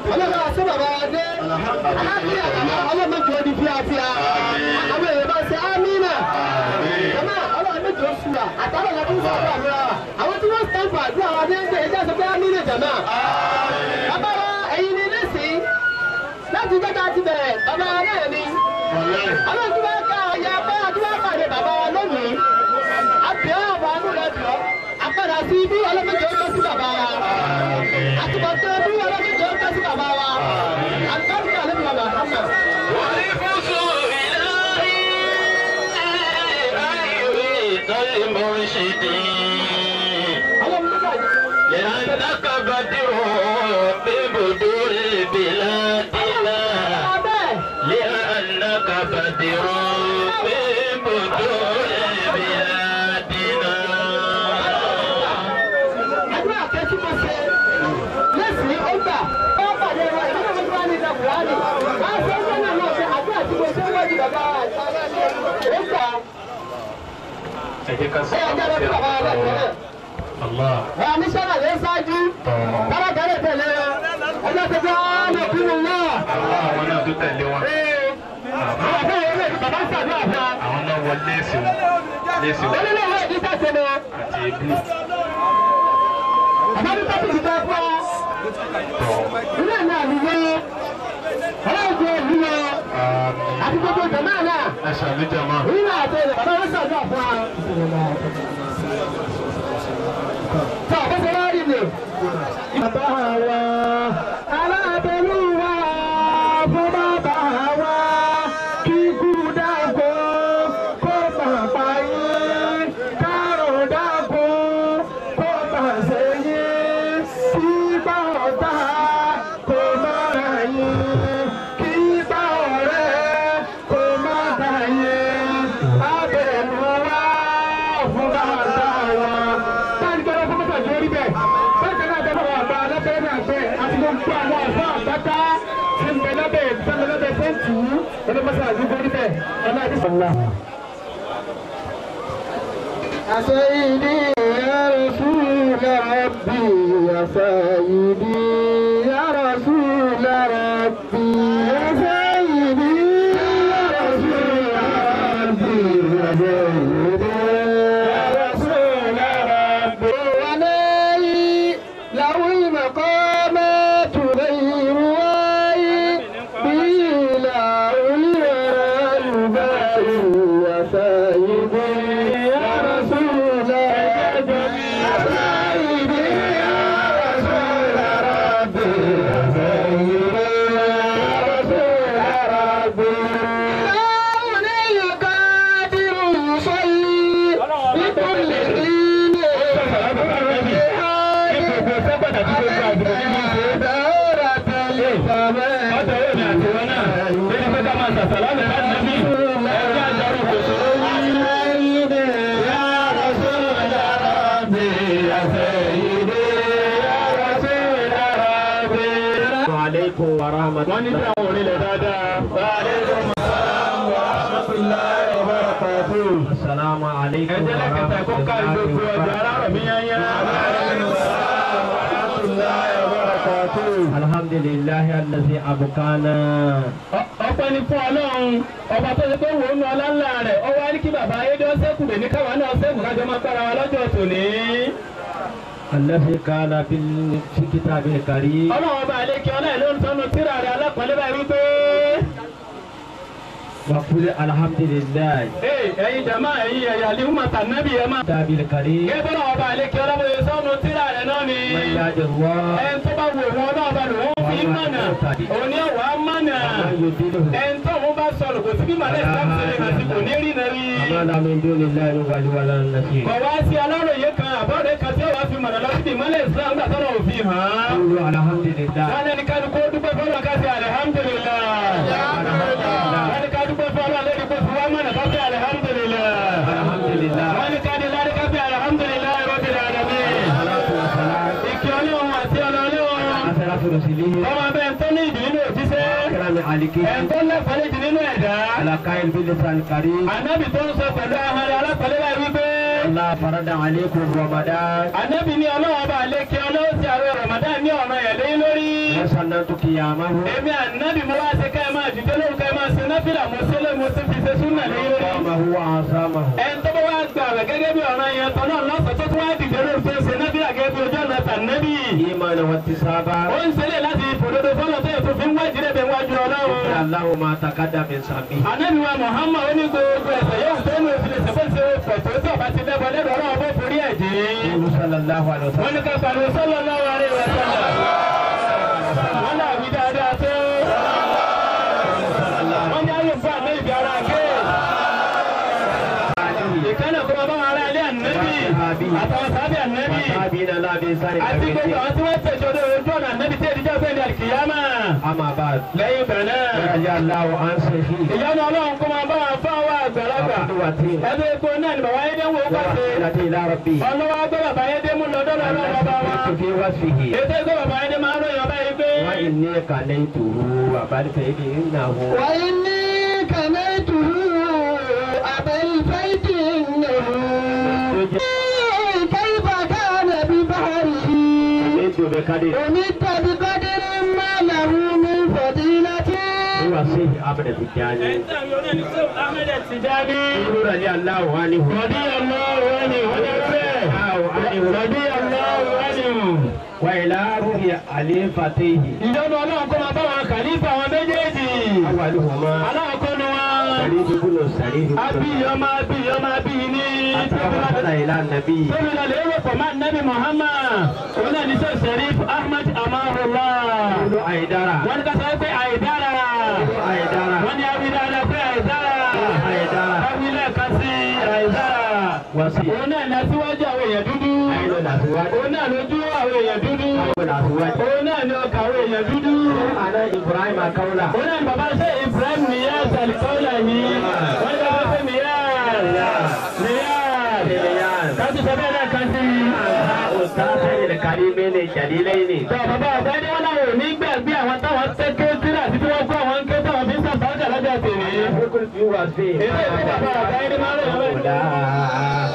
ọlọ́run àti bàbá wa dé aláàbíyà bàbá ọlọ́run jọ di fíafíà àwọn èèyàn bá ṣe ámínà jama ọlọ́run méjì ó sùúrà àtàwọn ọ̀la tó ń sọ̀rọ̀ àdúrà wa àwọn tí wọ́n sàn fún àdúrà wa ní ẹgbẹ́ ẹjẹ́ sọ pé ámínà jama bàbá wa ẹ̀yin ni lẹ́sìn láti gbẹ́ta ti bẹ̀rẹ̀ bàbá wa náà ni ọlọ́run tí wọ́n ká ọ̀yà pé àdúrà pàdé bàbá wa lónìí àbíọ́ àbọ̀ àánú rẹ̀ bíọ́ àpàdà sí ibi ọlọ́mọdé ó tọ́ sí bàbá wa àtúbọ̀tán bí ọlọ́mọdé ó tọ́ sí bàbá wa àtúbọ̀tán lẹ́nu bàbá hàmà. لأنك بدر ببدور بلادنا لأنك بدر ببدور بلادنا àdúrà kẹ́sí mo ṣe lẹ́sìn ó gbà ó pàdé wa ìdílé mi wá ní ìdàgbàsí wá ṣe ń gbọ́nà náà ṣe àdúrà tí mo ṣe wọ́n di bàbá wa ó gbà ẹ jẹ́ ká ẹ ọjọ́ lọ sí bàbá wa lẹ́sìn náà. Allah. Wà ní sọ́nà lè ṣáájú. Bàbá kẹ́lẹ́ tẹ̀lé wa. Ọjọ́ ti gbọ́ ọ́nà kúrú náà. Allah àwọn náà tó tẹ̀lé wọn. Bàbá bẹ́ẹ̀ yẹn lè bàbá ṣàdúrà fún wa. Àwọn náà wọ léèsì wọn. Léèsì wọn Wọ́n nílò ìwé ìdíjà ṣe ni. àti ebú. Bàbá ní tọ́pù ti bẹ́ fún wa. Ilé mi àlùyé. Ọlọ́run ti èyí lọ. Àti gbogbo jàmáà náà. Ẹ ṣàlùjọ mọ́. Èyí náà àti ẹ̀rẹ̀ bàbá wọn ṣàdúrà fún wa. Tọ́ bó ṣe wá rí ni. Bàbá wa alábẹ́lú wa fún bàbá wa kíkú dàgbò kó bàbá yín kárò dàgbò kó bàṣẹ yín kí bá ọ̀tá kó má ra yín kí bá ọ̀rẹ́ kó má ra yín abẹ́lú wa fún bàbá wa. Báyìí gbọ́dọ̀ fún mọ́tò ìjọ orí bẹ́ẹ̀. Báyìí náà bẹ́ẹ̀ bá wà bá alábẹ́rẹ́ náà bẹ́ẹ̀ àti gbogbo àwọn àfọ àbáta tí ń bẹ lábẹ́ ìbísẹ́ lábẹ́ tẹ́ǹtì yìí ẹni mọ́tò àdúgbò orí bẹ́ẹ̀ ọlá àdúgbò ńlá. سيدي يا رسول ربي يا سيدي يا رسول ربي يا سيدي يا رسول ربي يا سيدي يا رسول ربي ولي لو مقامات غير واي بلا أولي الباري يا سيدي يا رسول ربي يا سيدي يا رسول ربي يا سيدي يا رسول ربي لوني قادر يصلي بكل حين دورة Aleykum wa rahmatulah. Wọ́n ní bí àwọn orílẹ̀ dáadáa. Asalaamu aleykum Ẹ̀jẹ̀ wa lẹ́kẹ̀tà kó ká ìgbòkú ọjà alárọ̀ mi yányá. Alhamdulilayi alazi abukana. Ọpẹ́ ni fún Ọlọ́run. Ọba tó ṣe pé wò ó nu ọlá ńlá rẹ̀. Ó wá ní kí bàbá Ayédè ọ̀sẹ̀kù lè ní káwa náà ọ̀sẹ̀kù kájọ máa gbára wa lọ́jọ́ tòní. Alazi kana fi kitabi kari. Ọlọ́run ọba àlekí ọlá ìlú sọ́nu tíra rẹ̀ alápọ̀lẹ́ báyìí wípé. Wakuli alhamdulilayi. Ee ẹ̀yin jama ẹ̀yin ẹ̀yà alihuma tànàbí ẹ̀ máa. Kitabi kari. Gẹ́gẹ́ bọ́lá ọba àlekí ọlá bóyá sọ́nu tíra rẹ̀ náà ni. Mayyaji wa. Ẹn tó bá wù wọn náà bá lò wọ́n fi mọ̀nà. Òní ọ̀wá mọ̀nà. Yudilu. Ẹn tó wọn bá sọ̀rọ̀ kò sí bí màlẹ́ ìsìlámù ṣe lè hàn sí kò ní rí náà rí. Amala min dunillahi wali wala nasir. Kọ̀ wá sí aláròye kan àbọ̀dé kan tí ó wá fi mọ̀nà lọ sí ìmọ̀lẹ̀ ìsìlámù gbà tọ́lọ̀ òfin hàn án. Kulu alhamdulilayi. Wọ́n ní ká ní kó dúpẹ́ fọlọ́ ká sí alihamudulilayi. Wọ́n ní ká dúpẹ́ fọlọ́ lórí kó fi wá mọ̀nà ká sí alihamudulilayi. Alhamdulilayi. Wọ́n ní ká ní lárí ká sí alihamudulilayi rabbil alamin. Salatu wa salam. Ìkí ọlọ́run àti ọlọ́run. Asalaatu rasulihi. Ọmọ bẹ́ẹ̀ tó ní ìdí nínú òjíṣẹ́. Kirami aliki. Ẹ̀ tó lẹ́fọ̀ọ́ ìdí nínú ẹ̀dá. Ala kail bil lisan kari. Ànábì tó ń sọ pẹ̀lú ahọ́n rẹ̀ alápẹ̀lẹ́ báyìí wípé. الله فرض عليكم رمضان Ànábì ní ọlọ́wọ́ bá lékè ọlọ́wọ́ sí àwẹ̀ Ramadan ní ọ̀ràn yẹn lé lórí. وسننت قيامه Èmi ànábì mo wá ṣe ká ẹ máa dìde lóhùn ká ẹ máa ṣe náfìlà mo ṣe lé mo ṣe fi ṣe súnà lé lórí. وقامه وعصامه Ẹni tó bá wá gbà rẹ̀ gẹ́gẹ́ bí ọ̀ràn yẹn tọ́ náà lọ́sọ̀ tó tún wá dìde lóhùn tó ṣe náfìlà gẹ́gẹ́ bí ojú ọ̀nà tànẹ́bì. إيمانا واحتسابا Ó ń ṣẹlẹ̀ láti ìfòdodo fọ́lọ́ tó yẹ tó fi ń wájú rẹ̀ bẹ̀ wájú ọlọ́run. الله ما تقدم من ذنبه Ànábì wa Muhammad ó ní gbogbo ẹ̀ṣẹ̀ yóò tó ní òfin ẹ̀ṣẹ̀ bó ṣe pọ̀ tó tó bá ti lẹ́bọ̀ lẹ́bọ̀ ọlọ́run bó forí ẹ̀ dé. يقول صلى الله عليه Wọ́n وسلم ní ká pariwo sallallahu alaihi wa sallam. Wọ́n náà wí dáadáa tó. Wọ́n ní ayé fún àná ìbí ara gé. Ìkànnì kó máa bá wọn ará ilé ànábì. Àtàwọn sábì ànábì. وتابعين لا بإنسان Àti gbogbo àwọn tí wọ́n tẹ̀sọ́dọ̀ ojú ọ̀nà ànábì tí èdè jẹ́ ọ̀gbẹ́ ní àlìkìyámà. أما بعد Lẹ́yìn ìgbà náà. رضي الله عن سيفه Ìyanu Ọlọ́run kó máa bá wọn fún àwọn àgbàlagbà. وقدوته Ẹbí epo náà ni bàbá Ayédè ń wo pàṣẹ. ووسيلته إلى ربه Ọlọ́wọ́ gbé bàbá Ayédè mú lọ dọ́dọ̀ ọlọ́run bàbá wa. التي في وصفه Ètò ìgbé bàbá Ayédè máa ń ròyìn ọba yìí pé. وإني كليته وبارك إنه وإني كنيته أبا البيت إنه كيف كان ببحره جد بقدر أمدت بقدر ما له من فضيلة هو سيف أبد التجاني رضي الله عنه وإلى روح خليفتيه Ìjọba ọlọ́run kó máa bá wọn kàlífà àwọn méjèèjì. أولهما Aláàkọ́ ni wọn. سعيد بن سعيد بن Abíyọ máa bíyọ máa bí ní. أتوصل إلى النبي Tóbi lọ lè rò pọ̀ máa nẹ́bí Muhammad. Òun náà ní sọ Sharif Ahmed Amarullah. قل أيدرا Wọ́n ní ká sọ pé àìdára. أيدرا Wọ́n ní abidala pé àìdára. أيدرا Abílẹ̀ kan sí àìdára. وسيف Òun náà ní aṣíwájú àwọn èèyàn dúdú. أين الأزواج Òun náà lójú àwọn èèyàn dúdú. أين الأزواج Òun náà ní ọkà àwọn èèyàn dúdú. أنا إبراهيم كولا Òun náà ní bàbá ṣe Ibrahim Niyaz Alikọ́lá yìí. Wọ́n ní bàbá ṣe Niyaz. Niyaz. إلياس Káàtì sọ bẹ́ẹ̀ náà kan sí. أستاذ الكريمين الجليلين Tọ́ bàbá àgbà ní wọn náà ò ní gbàgbé àwọn táwọn tẹ́ kéétìrì àti tí wọ́n kó àwọn ké táwọn fi ń sàbájà lọ́jà tèmi. يقول في وصفه Èdè ìdí bàbá àgbà yẹn ni máa ń rẹ̀ lọ́wọ́.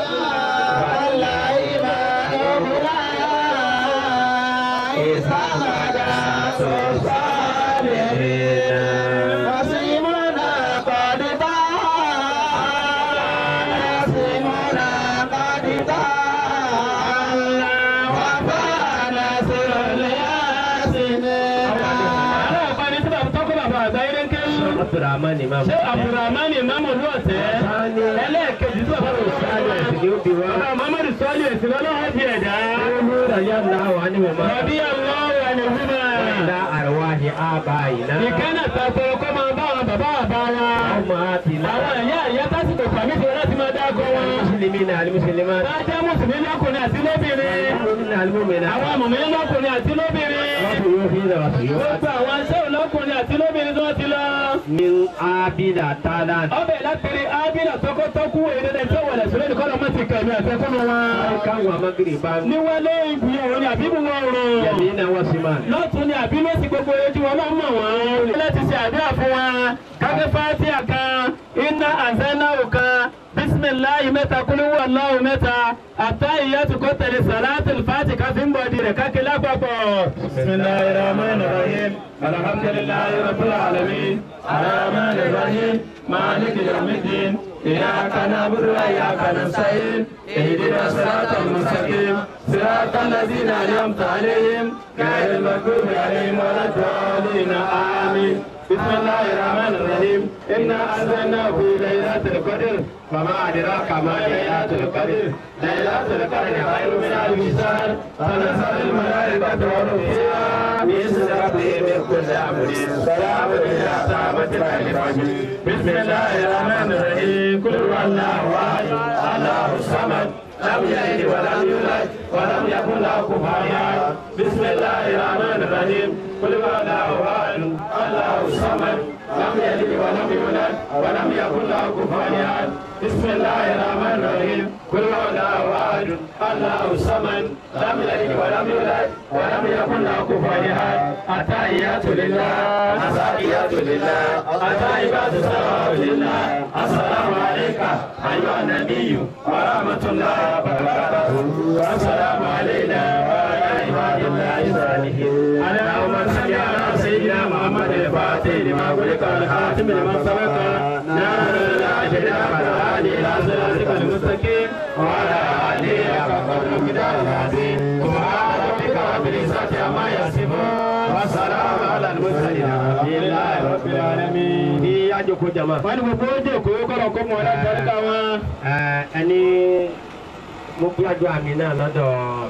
Àwọn àgbà ní tí bàbá tọ́kọ̀ bàbá àgbà yẹn ń kéwù. عبد الرحمن إمام Ṣé Abdulrahman Imamu ló ọ̀tẹ́? Ẹlẹ́ẹ̀kejì tí bàbá rẹ̀ sáré. Bàbá Muhammadu Sọ́lì èsì lọ́lọ́wọ́ di ẹ̀dá. رضي الله عنهما Rọ̀bí Allahu anhuma. إلى أرواح آبائنا Ìkànnà tàṣọ̀rọ̀ kọ́ máa bá àwọn bàbá àbá wa. أمهاتنا Àwọn ìyá ìyá tásìkò pàmì tí wọ́n láti máa dákọ̀ wọn. المسلمين المسلمات Wọ́n jẹ́ Mùsùlùmí lọ́kùnrin àti lóbìnrin. المؤمنين المؤمنات Àwọn mùmí lọ́kùnrin àti lóbìnrin. وضيوفنا وضيوفات Gbogbo àwọn aṣẹ́wò lọ́kùnrin àti lóbìnrin tó ti lọ. من عابد تعالى Ọbẹ̀ látẹ̀rí Ábílà tọkọtọkú èdè tó wọlé sílẹ̀ ní kọ́lọ́ mọ́tì kẹ̀mí àtẹkùnú wọn. كان ومغربا Ní wọ́n lé ìbùyọ̀ ní àbíbù wọn rùn. يمينا وشمالا lọ́tún ni àbí lọ́sí gbogbo ojú wọn máa ń mọ̀ wọ́n. láti ṣe àdúrà fún wa káfí fátíà kan iná àzẹ́náwó kan bísímìláyì mẹ́ta kúlúwọ̀ aláwọ̀ mẹ́ta àtá ìyàtú kó tẹ̀lé sàlátì fàtì káfí ń bọ̀dì rẹ̀ kákí lápapọ̀. bisimilayi rahman rahim alhamdulilayi rabbil alamin rahman rahim maliki yawmiddin إياك نعبد وإياك نستعين اهدنا الصراط المستقيم صراط الذين أنعمت عليهم غير المغضوب عليهم ولا الضالين آمين بسم الله الرحمن الرحيم إنا أنزلناه في ليلة القدر وما أدراك ما ليلة القدر ليلة القدر خير من ألف شهر تنزل الملائكة والروح فيها بإذن ربهم من كل أمر سلام إلى ساعة الفجر بسم الله الرحمن الرحيم قل هو الله أحد الله الصمد لم يلد ولم يولد ولم يكن له كفوا أحد بسم الله الرحمن الرحيم قل هو الله أحد الله الصمد لم يلد ولم يولد ولم يكن له كفوا أحد بسم الله الرحمن الرحيم قل هو الله أحد الله الصمد لم يلد ولم يولد ولم يكن له كفوا أحد التحيات لله الزاكيات لله الطيبات الصلوات لله السلام عليك أيها النبي ورحمة الله وبركاته والسلام علينا وعلى عباد الله الصالحين اللهم صل على سيدنا محمد الفاتح لما خلق الخاتم لما سبق نار الأجر والهادي إلى صراطك المستقيم وعلى آله حق قدر المقدار العظيم سبحان ربك رب العزة عما يصفون وسلام على المرسلين الحمد لله رب العالمين. Ní àjòkó jama. wọ́n ní gbogbo ojú òkú kọ́lọ̀ kó mọ̀ ọ́ láti ọ̀dọ́ wọn. Ẹni mo gbájú àmì náà lọ́dọ̀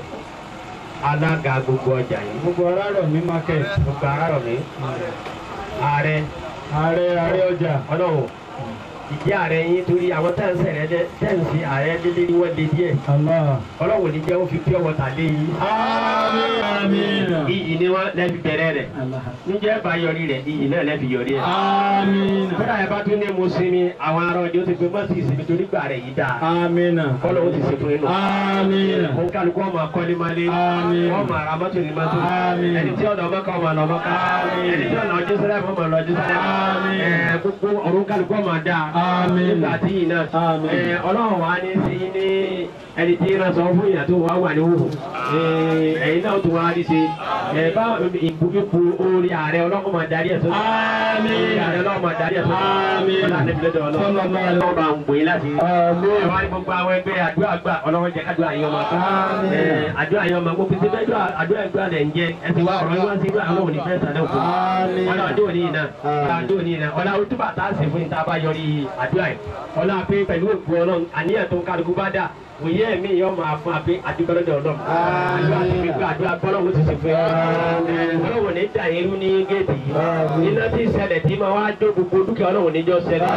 alága gbogbo ọjà yìí. gbogbo ara rọ̀ mí market. Gbogbo ara rọ̀ mí. Ààrẹ ààrẹ ààrẹ ọjà. ọlọ́run ìdí ààrẹ yín torí àwọn tẹ́ǹsì rẹ dẹ́ tẹ́ǹsì ààrẹ lílé ni wọ́n lé díẹ̀. Allah. Ọlọ́run ní jẹ́ ó fi pure water lé yín. àmín àmín. Iyì ni wọ́n lẹ́bi bẹ̀rẹ̀ rẹ̀. Allah. Níjẹ́ bá yọrí rẹ̀ iyì náà lẹ́bi yọrí ẹ̀. àmín. Kódà ẹ bá tún ní mo sinmi àwọn ará ọjọ́ ti pé mọ́tì ìsinmi torí gbà rẹ̀ yìí dáa. àmín. Kọ́lọ̀ ó ti ṣe fún inú. àmín. Kó kálukú ọmọ akọ́lé máa lé. Àmín. Wọ́n máa ra mọ́tò ní mọ́tò. Àmín. Ẹni tí ọ̀nà ọmọ kan máa lọ ọmọ kan. Àmín. Ẹni tí ọ̀nà ọjọ́ sẹ́lẹ̀ fún máa lọ ọjọ́ sẹ́lẹ̀. Àmín. Ẹ gbogbo ọ̀run kálukú ọmọ dáa. Àmín. Nígbà tí yìí náà. Àmín. Ẹ Ọlọ́run wa ní sí ní ẹni tí ń sọ fún ìyà tó wà wà ní wò. Ẹ̀yin náà tó wá rí ṣe. Ẹ bá ìbùkún orí ààrẹ ọlọ́run máa darí ẹ̀ sókè. Àmín. Orí ààrẹ ọlọ́run máa darí ẹ̀ sókè. Àmín. Ọlọ́run àti ìbílẹ̀ dọ̀ ọlọ́run. Sallallahu alaihi Ọlọ́run bá ń gbé láti àmín. ẹ wá ní gbogbo àwọn ẹgbẹ́ àdúrà gbà ọlọ́run jẹ́ kádùá yín ọmọ kan. Àmín. Ẹ, àdúrà yín ọmọ gbogbo ti bẹ́ẹ̀ àdúrà ẹgbẹ́ àdẹ̀ ń jẹ ẹsẹ̀ wa ọ̀rọ̀ yín wá sí ìgbà àwọn òní fẹ́ẹ́ sàdẹ̀ òkú. Àmín. ọlá ọjọ́ òní iná ọlá ọjọ́ òní iná ọlá ojúbà tá a sì fún ìta bá yọrí àdúrà yìí ọlá pé pẹ̀lú òkú ọlọ́run àníyàn tó ń kálukú bá dà òye mi yọ máa fún abẹ adúgbòlódé ọlọ́run. àdúrà ti fi gbà àdúrà gbọ́lọ́wọ́ ti sì fún yín. ọlọ́run ní dà irú ní géètì yìí iná tí ṣẹlẹ̀ tí máa wá jó gbogbo dúkìá ọlọ́run níjọ́ ṣẹlẹ̀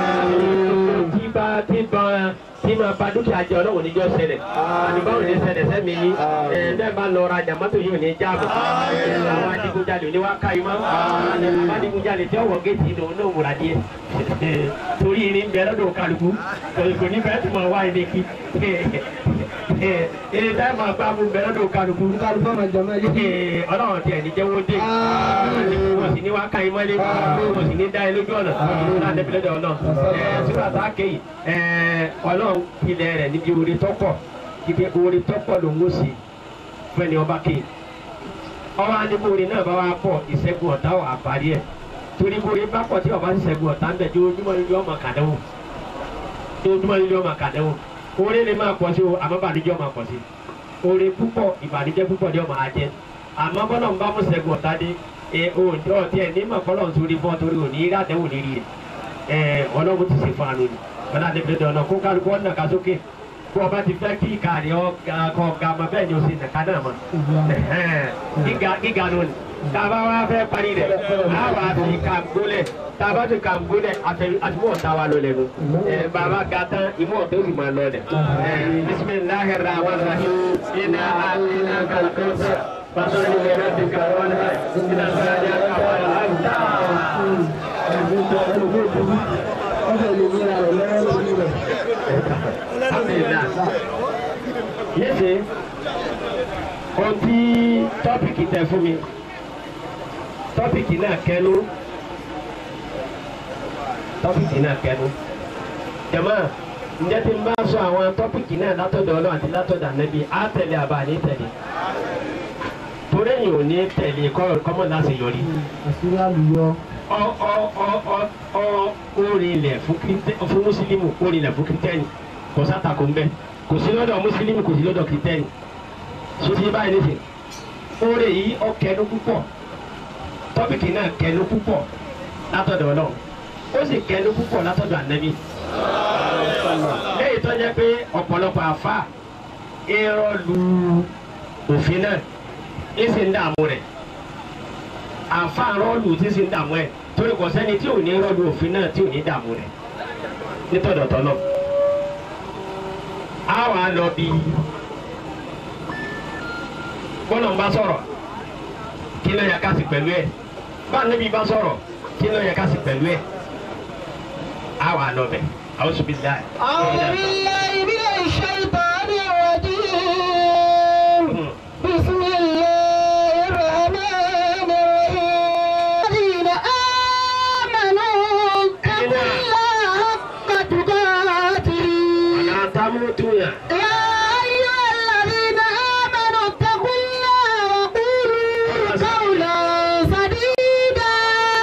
tí bá tí bá tí máa ba dúkìá jẹ ọlọ́run níjọ́ ṣẹlẹ̀ àdúgbò ní ṣẹlẹ̀ sẹ́mi yín ẹ̀ẹ́dẹ́ bá lọ ra jàmọ́tò yìí ò ní jáàbọ̀ àwọn adigunjalè ní wá ká yín mọ́ àwọn adigunjalè tí ọwọ́ géètì yìí lòun náà múra díẹ̀ torí ní bẹ́ẹ̀ lọ́dọ̀ kálukú kò ní bẹ́ẹ̀ tó máa wá ilé kí ilé táyà máa bá mú bẹ́ẹ̀ lọ́dọ̀ kálukú kálukú ọmọ jọmọ yìí. ọlọ́run tiẹ̀ ní jẹ́wọ́ dé wọ́n sì ní wá ká yín mọ́lé wọ́n sì ní dá yín lójú ọ̀nà náà débi lọ́dọ̀ ọ̀nà sígbà tá a ké yìí ọlọ́run ilẹ̀ rẹ̀ níbi orí tọ́pọ̀ ibi orí tọ́pọ̀ ló ń wò sí fún ẹni ọba ké ọwọ́ adigun orí náà bá wá pọ̀ ìṣẹ́gun ọ̀tá ọ̀ àparí ẹ̀ torí orí bá pọ̀ tí ọba sì ṣẹ́gun ọ̀tá ń bẹ̀ tí ojúmọ́ ní ọmọ kàdánwò tí ojúmọ́ ní ọmọ kàdánwò orí lè máa pọ̀ sí o àmọ́ bàdíjọ́ máa pọ̀ sí orí púpọ̀ ìbànújẹ́ púpọ̀ ní ọmọ ajẹ́ àmọ́ bọ́lá ń bá mú ṣẹ́gun ọ̀tá dé ẹ o ọtí ẹ ní mọ̀kọ́lọ́ nítorí fún ọ torí òní rí àdéhùn lérí rẹ̀ ẹ ọlọ́run ti ṣe fún àánú ni ọlá àdébìlẹ̀ dọ̀nà kó kálukú ọ̀nà ká sókè kó ọba ti fẹ́ kí ìka rẹ̀ ọkọ̀ ọ̀gá ọmọ bẹ́ẹ̀ ni o sì nàka náà mọ̀ gíga gíga ló ní tàbá wa fẹ́ parí rẹ̀ á wà fi kàǹgólẹ̀ tàbá fi kàǹgólẹ̀ àtúwọ̀ ọ̀tá wa lọ lẹ́nu bàbá ga tán ìmú ọ̀tá ó sì máa lọ lẹ̀ bisimilahi rahman rahim iná iná kàlùkọ́sà fasọ́ni lẹ́rẹ́ ti kàrọ́ ní iná sáyà kàwáyà àǹtà. ọbẹ̀ lè yíra rẹ̀ lọ́wọ́ lórí rẹ̀. Alhamdulillah. Yéèṣe, ohun tí tọ́pìkì tẹ fún mi, tọ́pìkì náà kẹnu, tọ́pìkì náà kẹnu. Jàmá, ǹjẹ́ tí n bá sọ àwọn tọ́pìkì náà látọ̀dọ̀ ọlọ́run àti látọ̀dọ̀ ànábì, á tẹ̀lé àbá ní tẹ̀lé. Torí èyàn ò ní tẹ̀lé kọ́mọ̀ láti yọrí àṣírí àlùyọ. ọ ọ ọ ọ ọ orin ilẹ̀ fún Kristẹ- fún mùsùlùmù orin ilẹ̀ fún kìrìtẹ́nì kò sátàkó ń bẹ kò sí lọ́dọ̀ mùsùlùmù kò sí lọ́dọ̀ kìrìtẹ́nì sotí báyìí nìsín orin yìí ọ kẹnu púpọ̀ tọ́pìkì náà kẹnu púpọ̀ látọ̀dọ̀ ọlọ́run ó sì kẹnu púpọ̀ látọ̀dọ̀ ànábì lẹ́yìn tó jẹ́ pé ọ̀pọ̀lọpọ̀ àfa irọ́ lu òfin náà ń sì ń dààmú rẹ̀ àfa rọ́ọ̀lù tí sì ń dààmú ẹ̀ torí kò sẹ́ni tí ò ní rọ́ọ̀lù òfin náà tí ò ní dààmú rẹ̀ nítọ̀dọ̀ tọ́lọ̀ a wà lọ bí bọ́lá ń bá sọ̀rọ̀ kí ló yẹ ká sì pẹ̀lú ẹ̀ bá níbi bá sọ̀rọ̀ kí ló yẹ ká sì pẹ̀lú ẹ̀ a wà lọ bẹ̀ àwọn sùn bí láì. أعوذ بالله من الشيطان الرجيم بسم الله الرحمن الرحيم الذين آمنوا اتقوا الله حق تقاته tún yàn. يا أيها الذين آمنوا اتقوا الله وقولوا قولا سديدا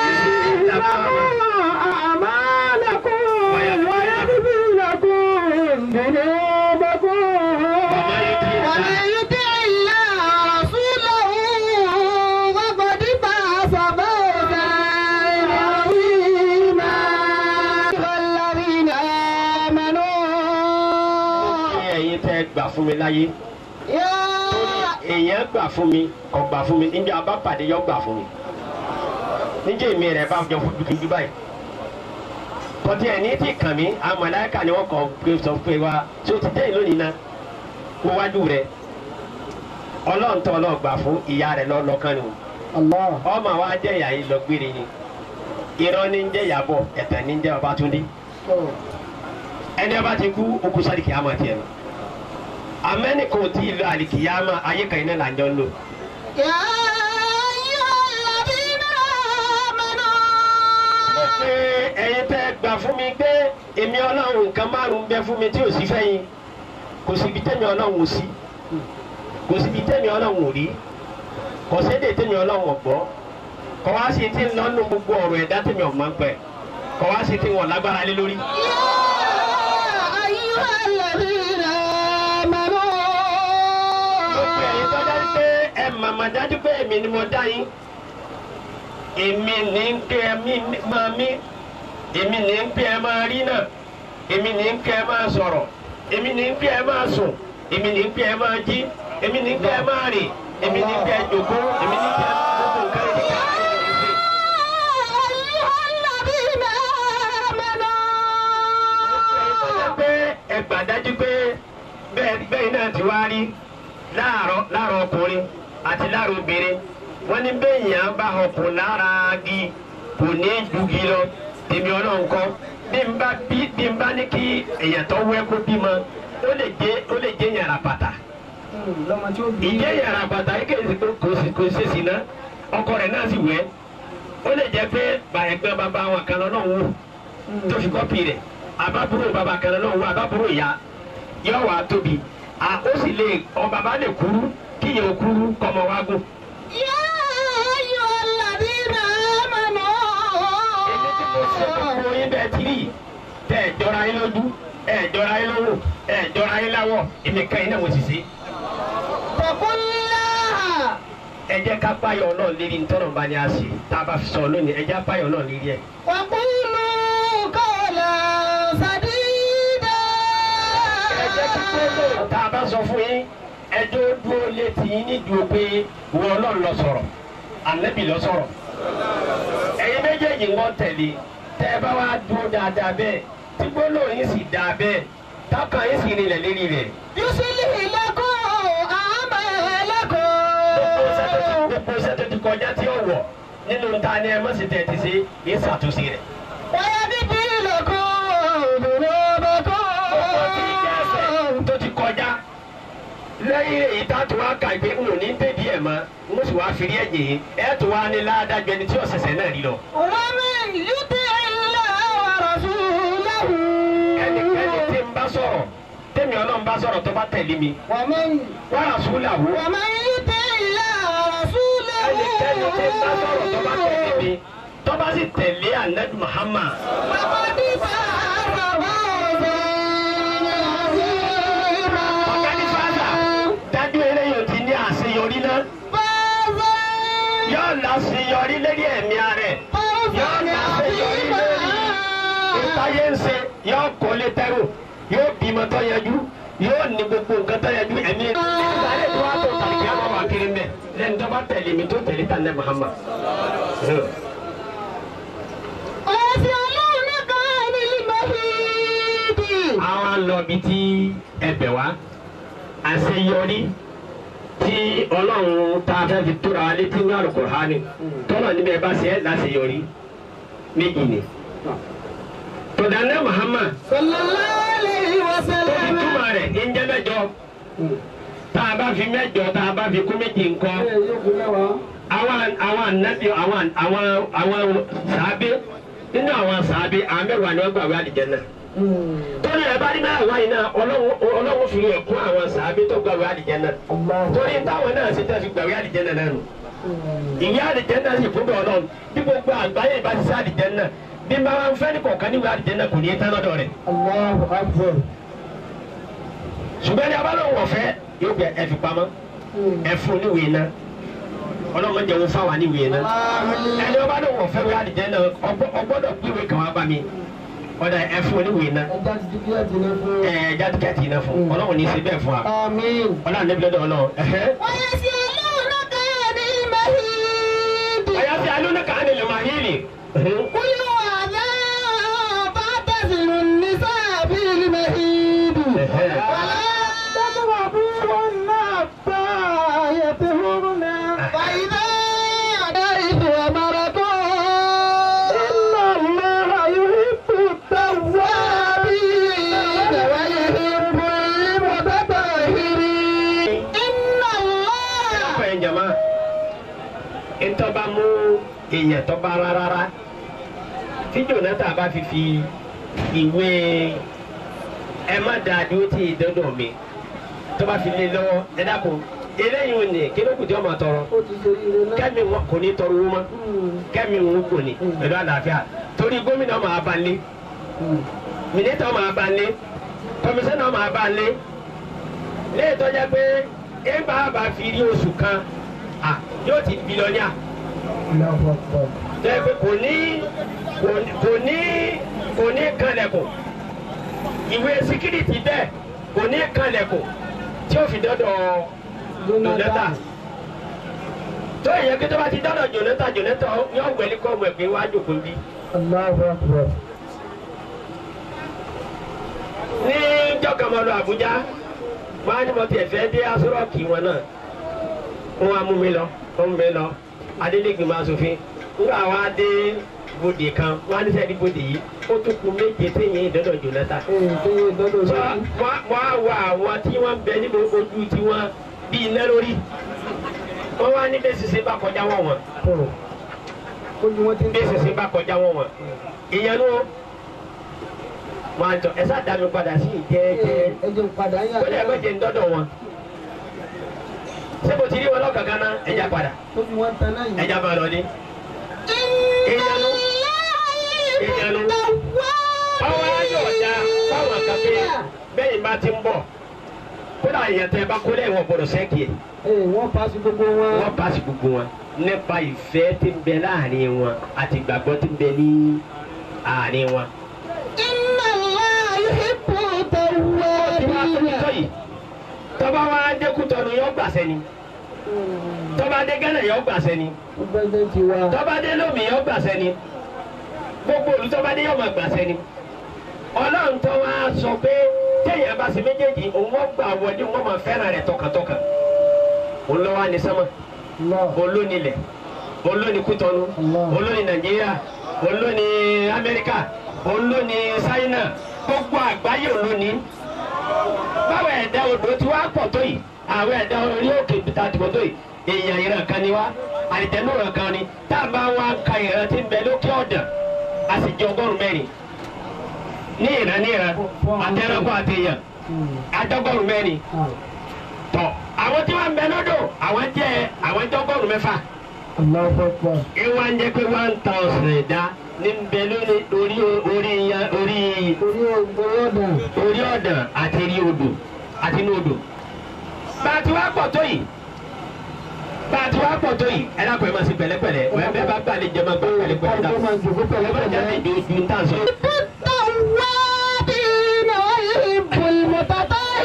لكم أعمالكم ويغفر لكم ذنوبكم ومن يطع الله ورسوله فقد فاز فوزا عظيما الذين آمنوا ẹ̀yin tẹ́ gbà fún mi láyé يا èèyàn gbà fún mi kò gbà fún mi níjà bá pàdé yọ gbà fún mi níjà èmi rẹ̀ bá jọ fún dúdú báyìí kọtí ẹ̀ ní tí kàn mí àwọn màláíkà ni wọ́n kọ́ pé sọ pé wa tí o ti dé lónìí náà kó wájú rẹ̀ ọlọ́run tó ọlọ́run gbà fún ìyá rẹ̀ lọ́lọ́kàn ni o الله ọmọ wa jẹ́ ìyá yìí lọ gbére ni irọ́ ní ń jẹ́ ìyàbọ̀ ẹ̀tàn ní ń jẹ́ Babátúndé ẹni ọba ti kú okú sáré kìámà tiẹ̀ lọ amẹ́ni kò tí ì lọ àlìkìyàmà ayé kan iná là ń jọ ń lò. يا أيها الذين آمنوا pé ẹ̀yin tẹ́ gbà fún mi pé èmi ọlọ́run nǹkan márùn-ún bẹ fún mi tí ò sí fẹ́yìn kò síbi tẹ́mi ọlọ́run ò sí kò síbi tẹ́mi ọlọ́run ò rí kò sédè tẹ́mi ọlọ́run ò gbọ́ kò wá sí ti ń lọ́nu gbogbo ọ̀rọ̀ ẹ̀dá tẹ́mi ọ̀ máa ń pẹ́ kò wá sí ti wọ̀n lágbára lé lórí. يا أيها الذين gbogbo ẹ̀yin tó آمنوا dájú pé ẹ màmá dájú pé èmi ni mo dá yín èmi ní ń pé ẹ mí máa mí èmi ní ń pé ẹ máa rí náà èmi ní ń pé ẹ máa sọ̀rọ̀ èmi ní ń pé ẹ máa sùn èmi ní ń pé ẹ máa jí èmi ní ń pé ẹ máa rìn èmi ní ń pé ẹ jòkó èmi ní ń pé ẹ gbogbo nǹkan ẹ ní ká ẹ lè ṣe. أيها الذين آمنوا pé ẹ gbà dájú pé bẹ́ẹ̀ bẹ́ẹ̀ náà ti wá rí láàárọ̀ láàárọ̀ ọkùnrin àti láàárọ̀ obìnrin wọ́n ní bẹ́ẹ̀yàn bá ọkùnrin lára gi kò ní jugi lọ tèmi ọlọ́run kọ́ bí n bá bí bí n bá ní kí èèyàn tó wẹ́ kó bímọ ó lè jẹ́ ó lè jẹ́ yàrá bàtà ìjẹ́ yàrá bàtà yìí kèsì pé kò sí kò sí sí náà ọkọ rẹ̀ náà sì wẹ́ ó lè jẹ́ pé bàyẹ̀gbẹ́ bàbá wọn kan lọ́nà wò tó fi kọ́pì rẹ̀ àbábúrò bàbá kan náà wọ àbábúrò ìyá yóò wá tóbi à ó sì lè ọ bàbá lè kúrú kíyè ó kúrú kọ́mọ wá gùn. يا أيها الذين èmi tí mo ṣe آمنوا gbogbo yín bẹ́ẹ̀ tí rí tẹ́ ẹ̀ jọra yín lójú ẹ̀ jọra yín lọ́wọ́ ẹ̀ jọra yín láwọ̀ èmi kan yín náà mo sì ṣe. اتقوا الله ẹ jẹ́ ká páyọ̀ náà lérí ntọ́nà bá ní a ṣe tá a bá fi sọ lónìí ẹ jẹ́ páyọ̀ náà lérí ẹ̀. وقولوا قولا سديدا ẹ jẹ́ kí gbólóhùn tá a bá sọ fún yín ẹjọ́ dúró létí yín nídùú pé wọ́n ọlọ́run lọ sọ̀rọ̀ ànábì lọ sọ̀rọ̀ ẹ̀yin méjèèjì ń wọ́n tẹ̀lé tẹ́ ẹ bá wá dúró dáadáa bẹ́ẹ̀ tí gbólóhùn yín sì dáa bẹ́ẹ̀ tákàn yín sì rinlẹ̀ lérí rẹ̀ يصلح لكم gbogbo sẹ́tọ̀ tí- أعمالكم gbogbo sẹ́tọ̀ ti kọjá tí ó wọ̀ nínú ta ni ẹ mọ̀ sí tẹ̀ ti ṣe é ṣàtúnṣe rẹ̀. ويغفر لكم ọkọ̀ tí ìjà ẹsẹ̀ ذنوبكم tó ti kọjá lẹ́yìn èyí tá a tún wá kà pé n ò ní tẹ̀dí ẹ̀ mọ́ n ó sì wá fi rí ẹ̀jẹ̀ yìí ẹ̀ tún wá ní ládàjọ́ ẹni tí ọ̀sẹ̀sẹ̀ náà rí lọ. ومن يطع الله ورسوله ẹnikẹ́ni tí ń bá sọ̀rọ̀ tẹ́mi ọlọ́run bá sọ̀rọ̀ tó bá tẹ̀lé mi ومن wọ́n rà sùúlà wò. ومن يطع الله ورسوله ẹnikẹ́ni tí ń bá sọ̀rọ̀ tó bá tẹ̀lé mi tó bá sì tẹ̀lé anabi Muhammad فقد فاز فوزا عظيما ọ̀gáni fàdà dájú eléyìí ti ní àṣeyọrí náà فوزا yóò láṣeyọrí lórí ẹ̀mí rẹ̀ yóò láṣeyọrí lórí ìtayé ń ṣe yóò kọ́lé tẹ́rù yóò bímọ tó yanjú yóò ní gbogbo nǹkan tó yanjú ẹ̀mí ìsàlẹ̀ tó wá tó tàbí kí á máa wà kiri mbẹ lẹ́nu tó bá tẹ̀lé mi tó tẹ̀lé tànẹ́ Muhammad. ويسألونك عن المهيد àwọn lọ bí tí ẹbẹ̀ wá àṣeyọrí tí ọlọ́run tá a fẹ́ fi tóra wa létí ní Al-Qur'ani tọ́lọ̀ níbẹ̀ bá ṣe é láṣeyọrí méjì ni. tọ́dánẹ́ Muhammad صلى الله عليه tó fi وسلم túmọ̀ rẹ̀ ní jẹ́ mẹ́jọ tá a bá fi mẹ́jọ tá a bá fi kún méjì ńkọ́ àwọn àwọn ànábì àwọn àwọn àwọn sàábé nínú àwọn sàábé àwọn mẹ́wàá ni wọ́n gbàgbé àlìjẹ́nà torí ẹ bá rí náà wáyé náà ọlọ́run fi rẹ̀ kún àwọn sàábí tó gbàgbé àlìjẹ́nà torí táwọn náà ṣe tẹ́ fi gbàgbé àlìjẹ́nà náà nù ìwé àlìjẹ́nà sì kún bẹ́ẹ̀ ọlọ́run bí gbogbo àgbáyé ìbá ti sá àlìjẹ́nà bí n bá wá ń fẹ́ ní kọ̀ọ̀kan níwèé àlìjẹ́nà kò ní í tán lọ́dọ̀ rẹ̀ Allahu Akbar. ṣùgbọ́n ní abálòwò ọ̀fẹ́ yóò gbẹ ẹ fi pamọ́ ẹ fún níwèé náà ọlọ́run jẹ́ wọn fáwọn níwèé náà ẹni ọba lòwò ọ̀fẹ́ wíwá àlìjẹ́nà ọgbọ́dọ̀ gbíwèé kan wá bá mi ọ̀dà ẹ fún níwèé náà Ẹja ti di kílẹ̀ jìnnà fún. ẹ jáde kẹ́tì náà fún ọlọ́run ní í ṣe bẹ́ẹ̀ fún wa Àmín. ọlọ́run níbi lọ́dọ̀ ọlọ́run ẹ̀hẹ́. ويسألونك عن المهيد ọ̀yà sí alónìkà á nílò máa yílì. قل هو أذى فاعتزلوا النساء في المهيد ولا تقربوهن حتى يطهرن فإذا حيث أمركم إن الله يحب التوابين ويحب المتطهرين إن الله ọ̀pọ̀ ẹ̀ jama ntọ́ba mú èèyàn tọ́ba rárára tí Jonathan bá fi fi ìwé ẹ má da dúró tí ì dọ́dọ̀ mi tọ́ba fi lé lọ́wọ́ ẹ dákun eléyìí ò ní kí ló kù tí wọ́n máa tọrọ ó ti ṣe ire náà. kẹ́mi wọn kò ní tọrọ owó mọ́ kẹ́mi wọn kò ní pẹ̀lú àlàáfíà torí gómìnà máa bá lé mínísítà máa bá lé kọmíṣánná máa bá lé léyìí tó jẹ́ pé ẹ bá bá fi rí oṣù kan à yóò ti bílíọ̀nìà Allahu Akbar. tó yẹ pé kò ní kò ní kò ní kò ní kanlẹ̀kùn ìwé síkírìtì bẹ́ẹ̀ kò ní kanlẹ̀kùn tí ó fi dọ́dọ̀ Jonathan tó yẹ kí tó bá ti dọ́dọ̀ Jonathan Jonathan yóò wẹ̀lí kọ́ ọmọ ẹ̀gbẹ́ wájú kò bí. Allahu Akbar. ní jọkànmọ́lú Àbújá wọn á ní mo tiẹ̀ fẹ́ dé asọ́rọ̀kì wọn náà wọn á mú mi lọ wọn mú mi lọ adélégbèmọ asòfin nígbà wa dé bòdè kan wọn á ní sẹ́ni bòdè yìí ó tún kù méje téèyàn ìdọ́dọ̀ Jonathan. Ee, tó yẹ dọ́dọ̀ sọ lórí. wọn á wọ àwọn tí wọn bẹ nínú ojú tiwọn bíi iná lórí wọn wá ní bẹ́ẹ̀ sísè bá kọjá wọn wọn Ó ní wọ́n ti ń bẹ́ẹ̀ sísè bá kọjá wọn wọn ìyẹn ló wọn àtọ ẹ sá dá mi padà sí ìjẹ́ẹ́jẹ́ Ẹ jẹun padà yà. ó lè méje ń dọ́dọ̀ wọn ṣé mo ti rí wọn lọ́kànkan náà ẹja padà Ó ní wọ́n tan náà yìí. ẹja máa lọ ní. ìyanu ìyanu ọwọ́ ayọ̀ ọ̀dà fáwọn kàfé bẹ́ẹ̀ bá ti ń bọ̀ kódà èèyàn tẹ bá kó lẹ́yìn wọn gbọdọ̀ sẹ́kì ẹ̀ Ee, wọ́n paasi gbogbo wọn. wọ́n paasi gbogbo wọn nípa ìfẹ́ tí ń bẹ láàrin wọn àti ìgbàgbọ́ tí ń bẹ ní àárín wọn. Inna Allah yuhibbu tí wàá tóbi tó tawwabin. yìí tọ́ba wa dékútọ́nu yọ gbàsẹ́ ni tọ́ba dé gánà yọ gbàsẹ́ ni Pẹ́sidẹ́ntì wa. tọ́ba dé lómi yọ gbàsẹ́ ni gbogbo olùtọ́ba dé yọ máa gbàsẹ́ ni ọlọ́run tó wá sọ pé téèyàn bá ṣe méjèèjì òun wọ́n gbà wọlé wọ́n máa fẹ́ràn rẹ̀ tọkàntọkàn òun lọ́wọ́ á ní sánmà Allah. olónilẹ̀ olóni kútọ́nu Allah. olóni nàìjíríà olóni amẹ́ríkà olóni ṣáínà gbogbo àgbáyé olóni báwo ẹ̀dá odò tí wàá pọ̀ tó yìí àwọn ẹ̀dá orí òkè bìtà tí pọ̀ tó yìí èèyàn ìran kan ni wá àlìjẹ́nú ìran kan ni tá a bá wá ka ìran tí ń bẹ lókè ọ̀dàn a sì jẹ ọgọ́rùn mẹ́rin ní ìran ní ìran àtẹnukọ àti èèyàn àjọgọ́rùn mẹ́rin Ah, tọ àwọn tí wọ́n ń bẹ lọ́dọ̀ àwọn jẹ́ àwọn jọgọ́rùn mẹ́fà Allahu Akbar. ìwà ń jẹ́ pé one thousand ẹ̀dá ní ń bẹ lórí orí orí ya orí Orí ògbóró ọ̀dà. orí ọ̀dàn àti rí odò àti inú odò. bá a ti wá pọ̀ tó yìí bá a ti wá pọ̀ tó yìí ẹ dákun ẹ máa ṣe pẹ̀lẹ́pẹ̀lẹ́ ẹ bẹ́ẹ̀ bá gbà lè jẹ́ máa gbà pẹ̀lẹ́pẹ̀lẹ́ Kálukú máa jòkó ẹ má jáde pẹ̀lẹ́pẹ̀lẹ́. ju ojú ń tà sọ. التوابين ويحب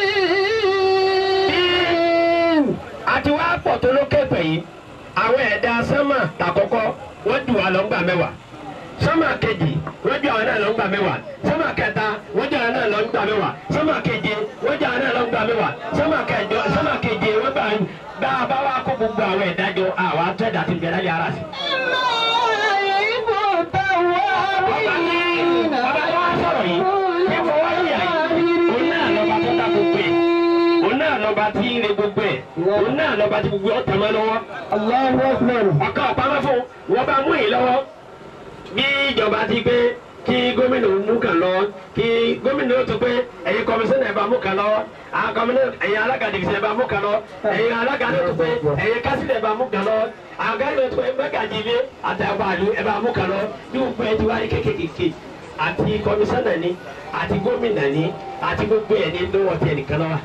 المتطهرين àti wá pọ̀ tó lókè pẹ̀ yìí àwọn ẹ̀dá sánmà tàkọ́kọ́ wọ́n jù wá lọ́ngbà mẹ́wàá sánmà kejì wọ́n jù àwọn náà lọ́ngbà mẹ́wàá sánmà kẹta wọ́n jù àwọn náà lọ́ngbà mẹ́wàá sánmà keje wọ́n jù àwọn náà lọ́ngbà mẹ́wàá sánmà kẹjọ sánmà keje wọ́n gbà bá a bá wá kó gbogbo àwọn ẹ̀dá jọ àwọn atẹ́dà ti bẹ̀rẹ̀ lálẹ́ ara sí. يحب ọba ní التوابين ọba tó wá sọ̀rọ̀ yìí ní fọwọ́ yìí òun náà lọ́ba tó dá gbogbo ẹ̀ òun náà lọ́ba tí ń re gbogbo ẹ̀ òun náà lọ́ba tí gbogbo ọ̀tẹ̀ mọ́ lọ́wọ́ الله أكبر ọ̀kan ọ̀pamọ́ fún wọn bá mú yìí lọ́wọ́ bí ìjọba ti gbé kí gómìnà mú kan lọ kí gómìnà ó tún pé ẹ̀yin kọmísánná ẹ̀ bá mú kan lọ àwọn kọmísánná ẹ̀yin alága dìgbìsẹ̀ ẹ̀ bá mú kan lọ ẹ̀yin alága ló tún pé ẹ̀yin kásílẹ̀ ẹ̀ bá mú kan lọ àwọn gáàsì ló tún pé mẹ́gàjì ilé àtàgbàlú ẹ̀ bá mú kan lọ bí gbogbo ẹ̀ ti wáyé kékèké àti kọmísánná ni àti gómìnà ni àti gbogbo ẹ̀ ní lọ́wọ́ tiẹ̀ nìkan lọ́wọ́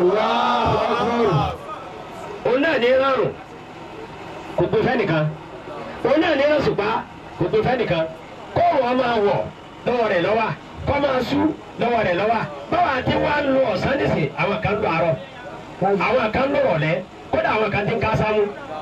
òun náà ní rọrùn kò gbé fẹ́nìkan òun náà ní rọ̀ṣùpá kò gbé fẹ́nìkan kó wọn máa wọ̀ lọ́wọ́ rẹ̀ lọ́wọ́ kó máa sú lọ́wọ́ rẹ̀ lọ́wọ́ báwa ti wá ń lo ọ̀sán nísìn àwọn kan lo àárọ̀ àwọn kan lo rọ̀lẹ́ kódà àwọn kan ti ń ká sámú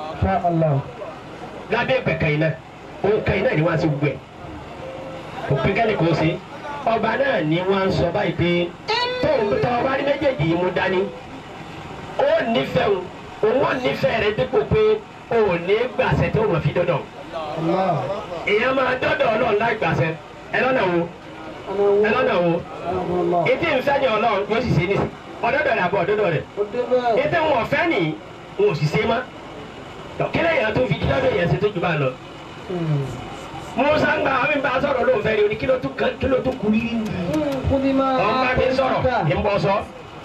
lábẹ́ pẹ̀kẹ́ iná òun kan iná ni wọ́n ti gbẹ̀ kò pé kẹ́ni kò sí ọba náà ni wọ́n sọ báyìí pé tóun tọ́ ọba ní méjèèjì yìí mú dání ó nífẹ̀ẹ́ òun òun ò nífẹ̀ẹ́ rẹ dípò pé o ò ní gbàṣẹ tó wọ́n fi dọ́dọ̀ èèyàn máa dọ́dọ̀ ọlọ́run láì gbàṣẹ ẹ lọ́nà wo ẹ lọ́nà wo ètí ìfẹ́ ni ọlọ́run yóò sì ṣe nísì ọ̀dọ́dọ̀ rẹ̀ àbọ̀ ọ̀dọ́dọ̀ rẹ̀ ètí wọn ọ̀fẹ́ nì wọn ò sì ṣe má kílẹ̀ yẹn tó fi dídọ́dọ̀ yẹn ṣe tó jù bá lọ. musa ń gba àwọn ìbá sọ̀rọ̀ ló ń fẹ́ rí o ní kí ló tún kí ló tún kú rí ọ̀n bá mi sọ̀rọ̀ ń bọ̀ sọ.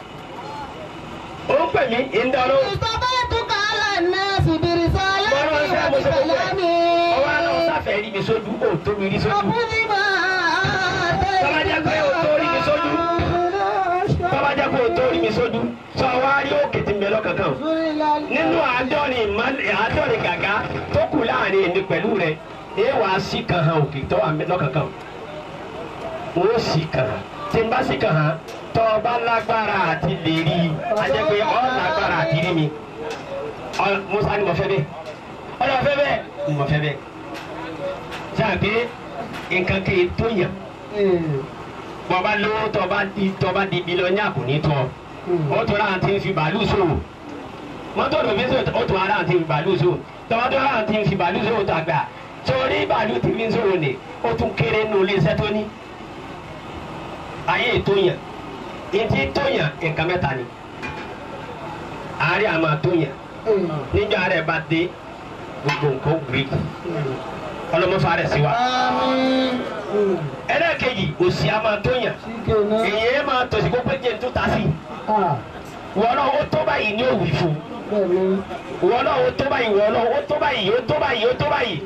ó ń pè mí ń dán ló. استبيتك على الناس برسالتي Bọ́lá ń sẹ́ mo ṣe gbogbo ẹ̀. وبكلامي ọwọ́ àná sáfẹ́ rí mi sójú ó tó mi rí sójú. وخذ ما Tọ́lá jẹ́ pé o tó rí mi sójú. Tọ́lá jẹ́ pé o tó rí mi sójú. Sọ wá rí òkè tí ń bẹ lọ́kàn kan. Nínú àádọ́rin ìmọ̀lẹ̀ àádọ́rin gàgá tó kù láàrin èmi pẹ̀lú rẹ̀, ẹ wàá sí kan hàn òkè tó wà lọ́kàn kan. Ó sì kàn án. Tí n bá sì kàn án, tọ́ ọ bá lágbára àti lè rí i, a jẹ́ pé ọ lágbára àti rí mi. Ọ- Musa ni mo fẹ́ bẹ́ẹ̀. Ọlọ́ fẹ́ bẹ́ẹ̀. Mo fẹ́ bẹ́ẹ̀. Sáà pé nǹkan kì í tó yàn bọba lówó tọba di tọba di bilọnya kò ní tọ o tó láwọn ti ń fi bàálù sòwò mọ́tò ló fi sòwò o tó láwọn ti ń fi bàálù sòwò tọba tó láwọn ti ń fi bàálù sòwò tó àgbà torí bàálù ti fi ń sòwò ni o tún kéré nù iléeṣẹ́ tó ní ayé ètò yàn etí tó yàn nǹkan mẹ́ta ni àárẹ̀ àmà tó yàn níjọ́ àárẹ̀ bá dé gbogbo nǹkan ó gbé ọlọ́mọfà rẹ̀ sí wa ẹlẹ́ẹ̀kejì òsì àmà tó yàn èyí máa tọ̀sí kó pé jẹ́ tó ta sí wọ́n náà ó tó báyìí ní òwì fún wọ́n náà ó tó báyìí wọ́n náà ó tó báyìí ó tó báyìí ó tó báyìí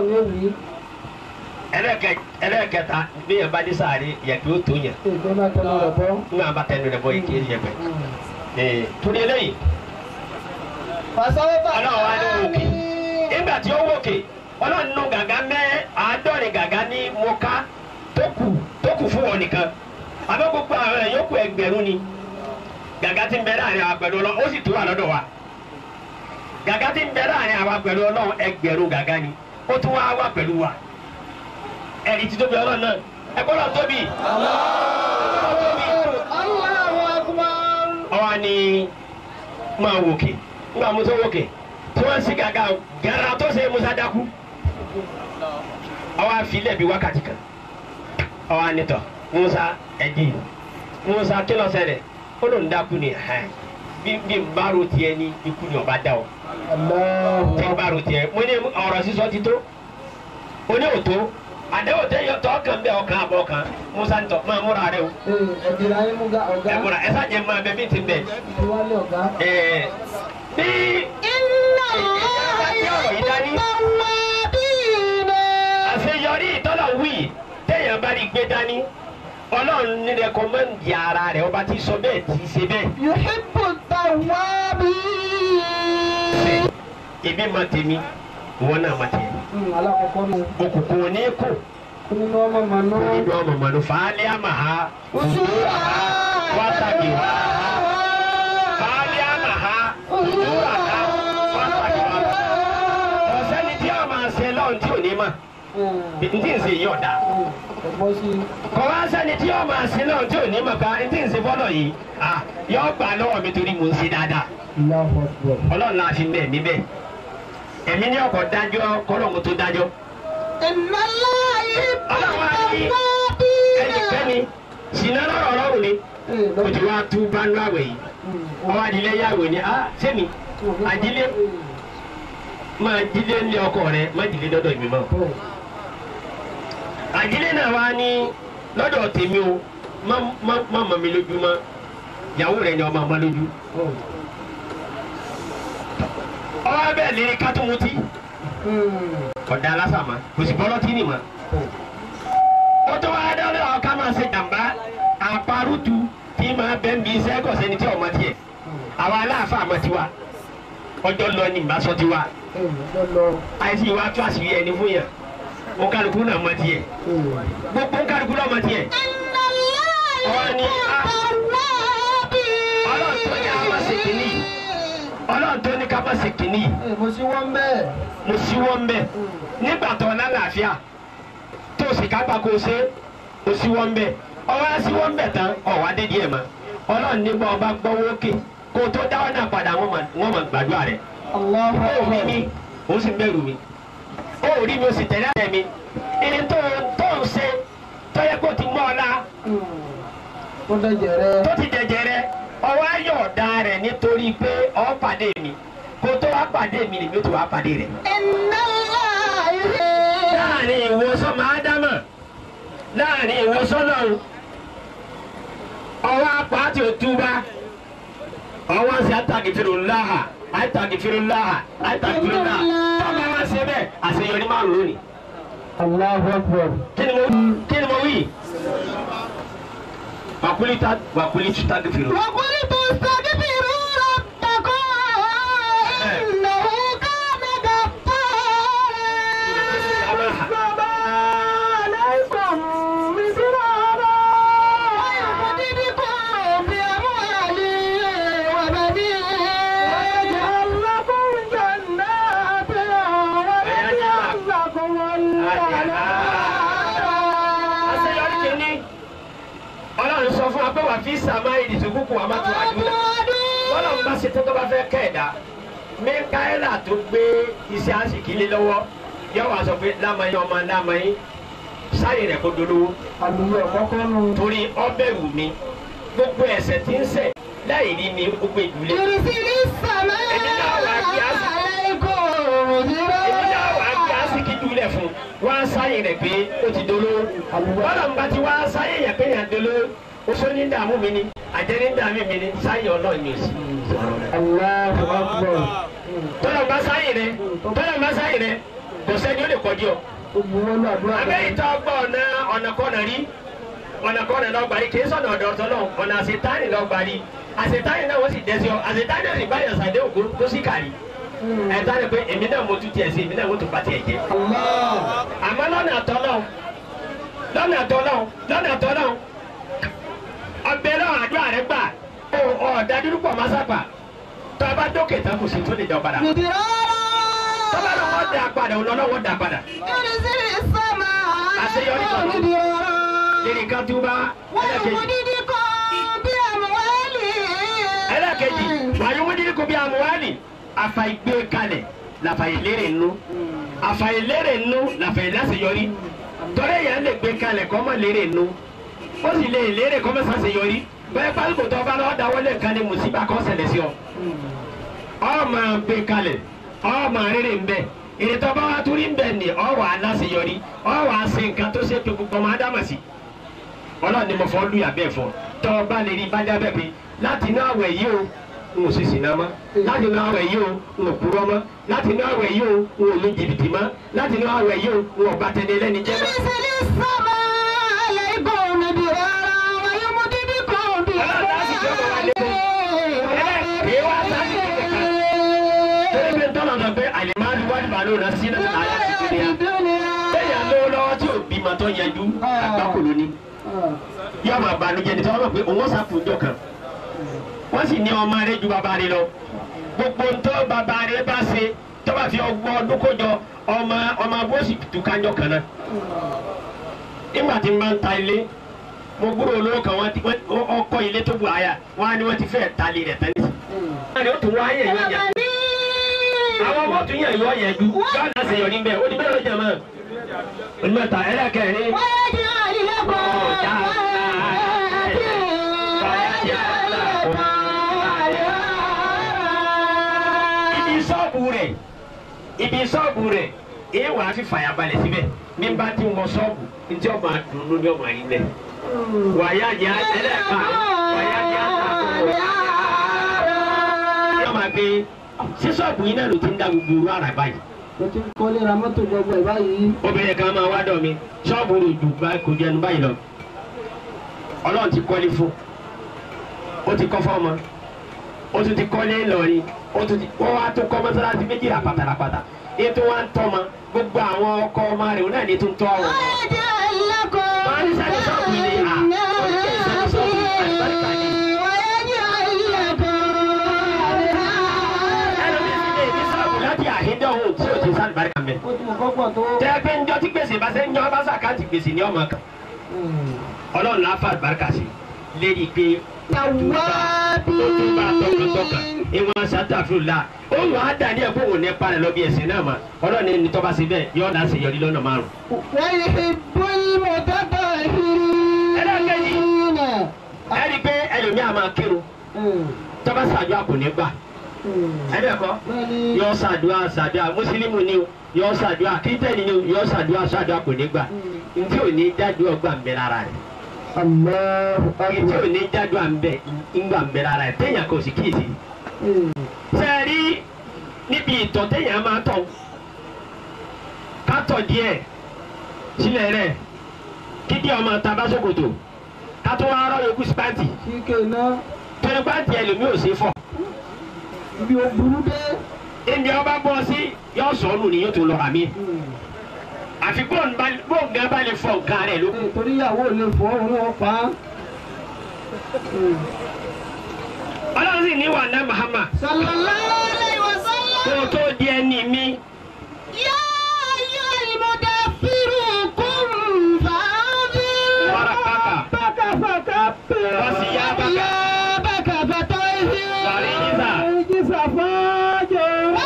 ẹlẹ́ẹ̀kẹ ẹlẹ́ẹ̀kẹta bí yẹn bá dé sáré yẹ̀pẹ̀ ó tó yàn ńgbà bá tẹnu rẹ̀ bọ́ yìí kí ẹ yẹ̀pẹ̀ ee torí eléyìí ọlọ́run wa ní wòkè nígbà tí ó wòkè ọlọ́run nù gàgá mẹ́ àádọ́rin gàgá ní mọ́ká tó kù tó kù fún wọn nìkan àbẹ́ gbogbo àwọn ẹ̀ yókù ẹgbẹ̀rún ni gàgá tí ń bẹ láàrin àwọn pẹ̀lú ọlọ́run ó sì tó wà lọ́dọ̀ wa gàgá tí ń bẹ láàrin àwọn pẹ̀lú ọlọ́run ẹgbẹ̀rún gàgá ni ó tún wá wà pẹ̀lú wa ẹ̀rí ti tóbi ọlọ́run náà ẹ gbọ́dọ̀ tóbi ọwọ́ ni máa wòkè ńgbà musa wòkè tí wọ́n sì gàgà gàrà tó ṣe musa dákú ọwọ́ àfilẹ̀ bíi wákàtí kan ọwọ́ anitọ̀ musa ẹ̀dí musa kí ló ṣẹlẹ̀ ó lóun dákú ni ẹ̀ bí bí n bá ro tiẹ̀ ní ikú ni ọba dá o tí n bá ro tiẹ̀ mo ní ọ̀rọ̀ sísọ ti tó o ní òtó àdéhùn tẹ yọ tọ́ kan bẹ́ẹ̀ ọkàn àbọ̀ kan musa ń tọ́ máa múra rẹ o ẹ múra ẹ sáà máa bẹ bí ti bẹ ẹ bí àṣeyọrí ìtọ́lọ̀ wí téèyàn bá rí gbé dání ọlọ́run ní rẹkọmẹ́ǹdì ara rẹ̀ ọba tí sọ bẹ́ẹ̀ tí ṣe bẹ́ẹ̀. èmi ma tèmi ìwọ náà ma tèmi òkùnkùn ní kù nínú ọmọ mọ̀nù fàálẹ́ àmà ha òṣùwà ha wàtàkì wà ha fàálẹ́ àmà ha òṣùwà ha wàtàkì wà ha ọ̀sẹ́ni tí a máa ṣe lọ́run tí ò ní mà ntí ń ṣe yí ọ̀dà kọ̀ wá sẹ́ni tí yóò máa sin náà tí ò ní màkà ntí ń ṣe fọ́lọ̀ yìí ah yóò gbà lọ́wọ́ mi torí mo ń ṣe dáadáa ọlọ́run náà fi bẹ́ẹ̀ mi bẹ́ẹ̀ ẹ̀mí ní ọkọ̀ dájọ́ kọ́lọ́mù tó dájọ́ ẹnikẹ́ni sinna lọ́rọ̀ ọlọ́run ni o ti wá tú bánú àwẹ̀ yìí ọwọ́ adilẹ̀ yàwé ni ah sẹ́mi adilẹ̀ máa dilẹ̀ ní ọkọ rẹ má dilẹ̀ dọ́dọ̀ mi mọ́ àjílẹ̀ náà wá ní lọ́dọ̀ tèmi o má má má mọ̀ mi lójú mọ́ ìyàwó rẹ̀ ni ọmọ ọmọ lójú. ọwọ́ bẹ́ẹ̀ lè kátùmùtì ọ̀dà lásàmà kò sì bọ́lọ́ tí nì mọ́. ó tó wá dáná ọ̀ká máa ṣe jàmbá àparùtù tí máa bẹ́ ń bí iṣẹ́ kọ̀ sẹ́ni tí ọmọ tiẹ̀ àwa aláàfáà mọ̀ tiwa ọjọ́ lọ ní ìbásọ́ tiwa àìsí ìwà tó àṣírí ẹni fún yàn ó kálukú náà mọ̀ tiẹ̀ gbogbo kálukú náà mọ̀ tiẹ̀. ọ̀rọ̀ ni a ọlọ́run tó ní a máa ṣe kìíní ọlọ́run tó ní ká máa ṣe kìíní mo sí wọn bẹ́ẹ̀. mo sí wọn bẹ nígbà tó lálàáfíà tó sì kápá kó ṣe mo sí wọn bẹ ọwọ́ á sí wọn bẹ tán ọ̀wá dé díẹ̀ mọ́ ọlọ́run nígbà ọba gbọ́wọ́ òkè kó tó dáwọ́ náà padà wọ́n mọ̀ wọ́n mọ̀ gbàdúrà rẹ̀ Allahu ó rí mi Akbar. ó sì bẹ̀rù mi ó rí mi ó sì tẹ̀lé àtẹ̀ mi ẹni tó tó ń ṣe tó yẹ kó ti mọ́ ọ la Ó dẹ̀jẹ̀ rẹ. tó ti dẹ̀jẹ̀ rẹ ọwọ́ ayọ̀ ọ̀dà rẹ̀ nítorí pé ọ pàdé mi kó tó wá pàdé mi lèmi ó ti wá pàdé rẹ̀. láàrin ìwòsàn máa dámà láàrin ìwòsàn náà ọwọ́ apá àti òtúbá ọwọ́ sí àtàgìfìrò láhà àtàgìfìrò láhà àtàgìfìrò láhà tọ́ba wá sí bẹ́ẹ̀ àṣeyọrí máa ń lónìí. Allahu Akbar. kí ni mo kí ni mo wí. wàkúlí ta wàkúlí tu tàgìfìrò. وقلت استغفروا ربكم إنه كان غفارا عليكم مدرارا ويمددكم بأموال وبنين ويجعل لكم جنات ويجعل لكم àṣeyọrí kìíní ọlọ́run sọ fún wa pé wà fi sàmá ìdìsókùnkùn wa má tó àdúrà bọ́lọ́run bá ṣe tó tó bá fẹ́ kẹ́ẹ̀dá mẹ́káẹ́là tó gbé iṣẹ́ àṣìkí lé lọ́wọ́ yọ wá sọ pé lámàyín ọmọ lámàyín sáyé rẹ̀ kó dolówó àlùyọ kọ́kọ́ nù. torí ọbẹ̀ wù mí gbogbo ẹ̀ṣẹ̀ tí ń ṣẹ̀ láì rí mi gbogbo ìdúlé يرسل السماء Èmi náà wá kí á sì- عليكم èmi náà wà á gbé مدرارا àṣìkí jùlẹ̀ fún wá sáyé rẹ̀ pé ó ti dolówó bọ́lọ́run bá ti wá sáyé yẹn pé yẹn dolówó oṣó ní dààmú mi ni àjẹ́ ní dààmú mi ni sáyé ọlọ́run mi ò sí. Allahu Akbar. tọ́lọ̀ bá sáyé rẹ tọ́lọ̀ bá sáyé rẹ kò sẹ́ni ó lè kọjú ọ. Gbogbo wọn lọ àdúrà abẹ́yìí tó gbọ́ ọ̀nà ọ̀nà kọ́nà rí ọ̀nà kọ́nà lọ gbàrí kì í sọ̀nà ọ̀dọ̀ ọ̀tọ̀ náà ọ̀nà àṣetáni lọ gbàrí àṣetáni náà wọ́n sì dẹ́sí ọ àṣetáni náà sì báyọ̀ sàdé ògùn tó sì kàrí ẹ̀ta ni pé èmi náà mo tún tiẹ̀ sí èmi náà mo tún bá tiẹ̀ jẹ́ Allah. àmọ́ lọ́nà àtọ́ náà lọ́nà àtọ́ náà lọ́nà àtọ́ náà ọbẹ̀ náà àdúrà rẹ gbà ọ̀ọ́dà dúdú pọ̀ másápà tó a bá dókè tán kò sí tó lè dọ̀ padà tọ́ba náà wọ́n dà padà ọlọ́lọ́ wọ́n dà padà يرسل السماء àṣeyọrí kan عليكم ló مدرارا lẹ́yìn kan tó bá ẹlẹ́kejì ويمددكم بأموال ẹlẹ́kejì wàyúmúdìrí kò bí amúhálì àfàìgbé kalẹ̀ làfàìlérè nù àfàìlérè nù làfàìláseyọrí tọ́lẹ̀ yẹn lè gbé kalẹ̀ kọ́ mọ̀ lérè nù ó sì lè lérè kọ́ mọ̀ sàṣeyọrí bẹ́ẹ̀ pálíkò tó bá lọ́ọ́ dáwọ́lé kan ní mùsíbà kọ́ ṣẹlẹ̀ sí ọ. ọ máa gbé kalẹ̀ ọ máa rere ń bẹ ìrètọ́ bá wa torí ń bẹ ní ọ wà á láṣeyọrí ọ wà á ṣe nǹkan tó ṣe pé gbogbo ọmọ ádámà sí ọlọ́run ni mo fọ́ lùyà bẹ́ẹ̀ fọ́ tọ́ ọ bá lè rí bá jábẹ́ pé láti inú àwẹ̀ yìí o n ò sì sìnà mọ́ láti inú àwẹ̀ yìí o n ò purọ́ mọ́ láti inú àwẹ̀ yìí o n ò lu jìbìtì mọ́ láti inú àwẹ̀ yìí o n ò bá tẹni lẹ́ni jẹ́ mọ́. يرسل السماء عليكم مدرارا ويمددكم torí pé tọ́lọ̀ sọ pé àlèmáàlú wà nípa ló rán sí náà àyà ti dúnìá lẹ́yìn lówó lọ́wọ́ tí ò bímọ tó yẹjú àgbákò lóní yóò máa banújẹ́ ní sọ́wọ́n pé òun ọ̀sà fún ìjọ kan wọ́n sì ní ọmọ rẹ ju bàbá rẹ lọ gbogbo ntọ́ bàbá rẹ bá ṣe tó bá fi ọgbọ́n ọdún kójọ ọmọ ọmọ abóòsì tùkájọ kan náà nígbà tí n bá ń ta ilé mo gbúrò olówó kan wọ́n ti wọ́n ọkọ ilé tó bu àyà wọ́n á ní wọ́n ti fẹ́ẹ̀ ta ilé rẹ̀ tẹ́lẹ̀ sí. wọ́n á ní ó tún wáyé ìwé yẹn àwọn ọmọ tún yẹn ìwọ yẹn ju yọ̀ọ́ náà ṣe yọ̀ níbẹ̀ ó ní bẹ́ẹ̀ ló jẹ̀ mọ́ onímọ̀ta ẹlẹ́kẹ̀rin ويجعل لكم ibi sọ́ọ̀bù rẹ̀ ibi sọ́ọ̀bù rẹ̀ èyí wàá fi fàyà balẹ̀ síbẹ̀ ní bá ti wọ sọ́ọ̀bù ntí ọmọ àdùnnú ni ọmọ yìí lẹ̀ wàyà jẹ́ ẹlẹ́ẹ̀ka wàyà jẹ́ àtàkùn ọmọ àgbẹ̀ sísọ́ọ̀bù yìí náà ló ti ń dá gbogbo orú àrà báyìí o ti kọ́lé ra mọ́tò gbogbo ẹ̀ báyìí. obìnrin kan máa wá dọ̀ mi ṣọ́ọ̀bù rẹ̀ jù bá kò jẹnu báyìí lọ ọlọ́run ti kọ́lé fún ó ti kọ́ fọ́ọ̀mọ ó tún ti kọ́lé Ìlọrin ó tún ti wọ́n wá tó kọ́ mọ́sálásí méjì ràpàtà ràpàtà ètò wa ń tọ́ ma gbogbo àwọn ọkọ ọmọ rẹ̀ òun náà ní tó ń tọ́ àwọn ọmọ. Wọ́n ní sáré ṣọ́ọ̀bù ilé à ó ní kí sáré ṣọ́ọ̀bù àlùbáríkà ni. ẹlòmíì sì lè ní ṣọ́ọ̀bù láti àhídọ́hùn tí ò ti sáré àlùbáríkà mẹ́. ó ti mọ̀ kọ́pọ̀ tó. tẹ́ pé ńjọ́ tí gbèsè bá ṣe ńjọ́ bá ṣàkáǹtì gbèsè ní ọmọ kan ọlọ́run náà fà àlùbáríkà sí lérí pé ó tún bá tọkàntọkàn ìwọ̀n ṣàtàfún la ó wọ́n á dà ní ẹ̀kọ́ òun ní parẹ́ lọ bí ẹ̀sìn náà mà ọlọ́run ní tọ́ba sí bẹ́ẹ̀ yọ̀ọ́ dá sí yọrí lọ́nà márùn. ẹ rí i pé ẹlòmíà máa kírun tọ́ba ṣàdúrà kò ní gbà ẹ bẹ́ẹ̀ kọ́ yọ ṣàdúrà ṣàdúrà mùsùlùmí ni o yọ ṣàdúrà kírísítẹ́nì ni o yọ ṣàdúrà ṣàdúrà kò ní gbà ntí ò ní dájú ọgbà ń bẹ lára rẹ̀ ntí ò ní dájú à ń bẹ ńgbà ń bẹ lára rẹ̀ téèyàn kò sì kíyèsí. sẹ́ẹ̀rí níbi ìtọ̀ téèyàn máa tọ̀ kátọ̀ díẹ̀ sílẹ̀ rẹ̀ kíkí ọmọ tabasókòtò kátó wá rọ́ yòókù sípàǹtì kíkẹ́ náà torí pàǹtì ẹlòmíì ò sí fọ̀ ibi ò burú dé. ìdí ọba bọ́ sí yọ sọ̀ọ́nù ni yóò tún lọ́ra mi àfi bóńgá bá lè fọ nǹkan rẹ̀ ló kù. Ee, torí ìyàwó ò lè fọ́ òun wọn pa á. ọlọ́run sì ní wà ná Muhammad kó o tó di ẹni mi wàrà kàkà wọ́n sì yá bàkà wàrí yíṣà Ìjísà fọ́jọ́.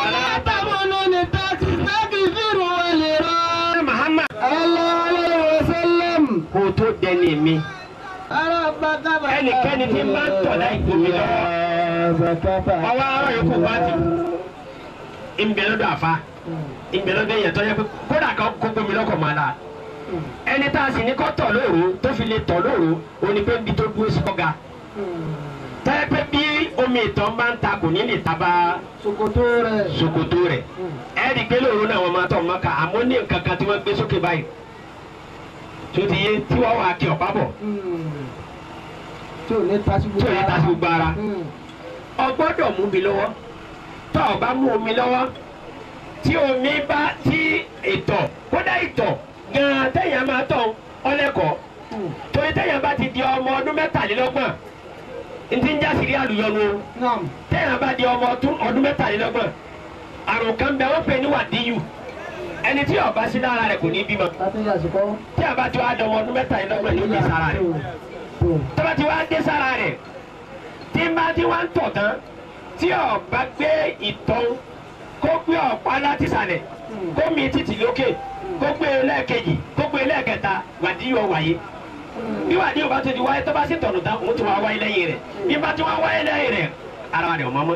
ná Muhammad Sallallahu alaihi wasallam. kó o tó di ẹni mi Ara bàtà bàtà. ẹnikẹ́ni tí ń bá ń tọ̀ láì gbomi lọ́wọ́ ọwọ́ arọ yòókù bá ti ìbẹ̀lódò àfa ìbẹ̀lódò yẹn tó yẹ pé kódà kan kó gbomi lọ́kọ̀ máa la ẹni tá a sì ní kọ́ tọ̀ lóru tó fi lè tọ̀ lóru òní pé ibi tó dúró sí kọ́ga tẹ́lẹ̀ pé bí omi ìtọ̀ bá ń ta kò ní lè taba Ṣòkòtò rẹ̀. ṣòkòtò rẹ̀ ẹ̀ẹ́dì pé lóru náà wọ́n máa tọ̀ mọ́ ká àmọ́ ní nǹkan kan tí wọ́n gbé sókè báyìí tó ti yé tí wọ́n wà kí ọ̀pá bọ̀ Tí ò ní tasí gbogbo tí ò ní tasí gbogbo ara. Mm. o gbọ́dọ̀ mú mi lọ́wọ́ tó o bá mú omi lọ́wọ́ tí omi bá tí ìtọ̀ kódà ìtọ̀ gan-an téèyàn máa tọ̀ ọlẹ́kọ̀ọ́ torí téèyàn bá ti di ọmọ ọdún mẹ́tàlélọ́gbọ̀n ntí ń jásìrí àlùyọnu o Naam. téèyàn bá di ọmọ ọdún ọdún mẹ́tàlélọ́gbọ̀n àrùn kan bẹ wọ́n pè ní wàdíyù ẹni tí ó bá sí lára rẹ̀ kò ní bímọ Láti yàsìkò. tí a bá ti wá dọmọ ọdún mẹ́tàlélọ́gbọ̀n ní ó dé sára rẹ̀ tọ́ba ti wá dé sára rẹ̀ tí n bá ti wá ń tọ̀ tán tí ó bá gbé ìtọ̀ kó gbé ọ̀pá láti sàlẹ̀ kó mi títì lókè kó gbé lẹ́ẹ̀kejì kó gbé lẹ́ẹ̀kẹta wàdíyù ó wáyé bí wàdíyù bá ti di wáyé tọ́ba sì tọ̀nù tán òun ti wá wáyé lẹ́yìn rẹ̀ bí bá ti wá wáyé lẹ́yìn rẹ̀ ara rẹ̀ ò mọ́ mọ́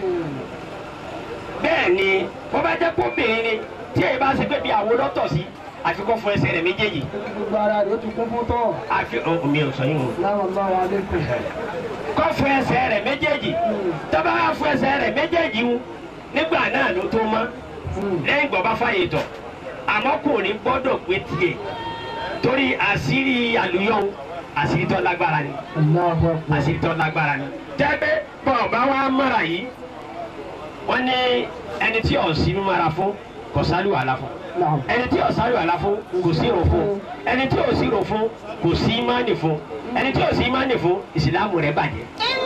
bẹ́ẹ̀ ni wọ́n bá jẹ́ kóbìnrin ni tí èyí bá ṣe pé bí àwo lọ́tọ̀ sí àfikún fún ẹsẹ̀ rẹ̀ méjèèjì Gbogbo ara rẹ̀ ó ti kún fún tọ́. àfi ọ̀ mi ò sọ yín o Láwọn bá wa lẹ́kùn. kọ́ fún ẹsẹ̀ rẹ̀ méjèèjì tọ́ba wá fún ẹsẹ̀ rẹ̀ méjèèjì ń nígbà náà ló tó mọ́ lẹ́yìn ìgbọ́ bá fàyè tọ̀ àmọ́ kò ní gbọ́dọ̀ pé tiẹ̀ torí àṣírí àlùyọ̀ àṣírí tó lágbára ni Allahu Akbar. àṣírí tó lágbára ni jẹ́pẹ́ bọ̀ bá wá mọ́ra yìí wọ́n ní ẹni tí ọ̀sìn mímọ́ra fún kò sálù àlà fún Naam. ẹni tí ò sálù àlà fún kò sí ìrò fún ẹni tí ò sí ìrò fún kò sí ìmánì fún ẹni tí ò sí ìmánì fún ìsìlámù rẹ̀ bàjẹ́.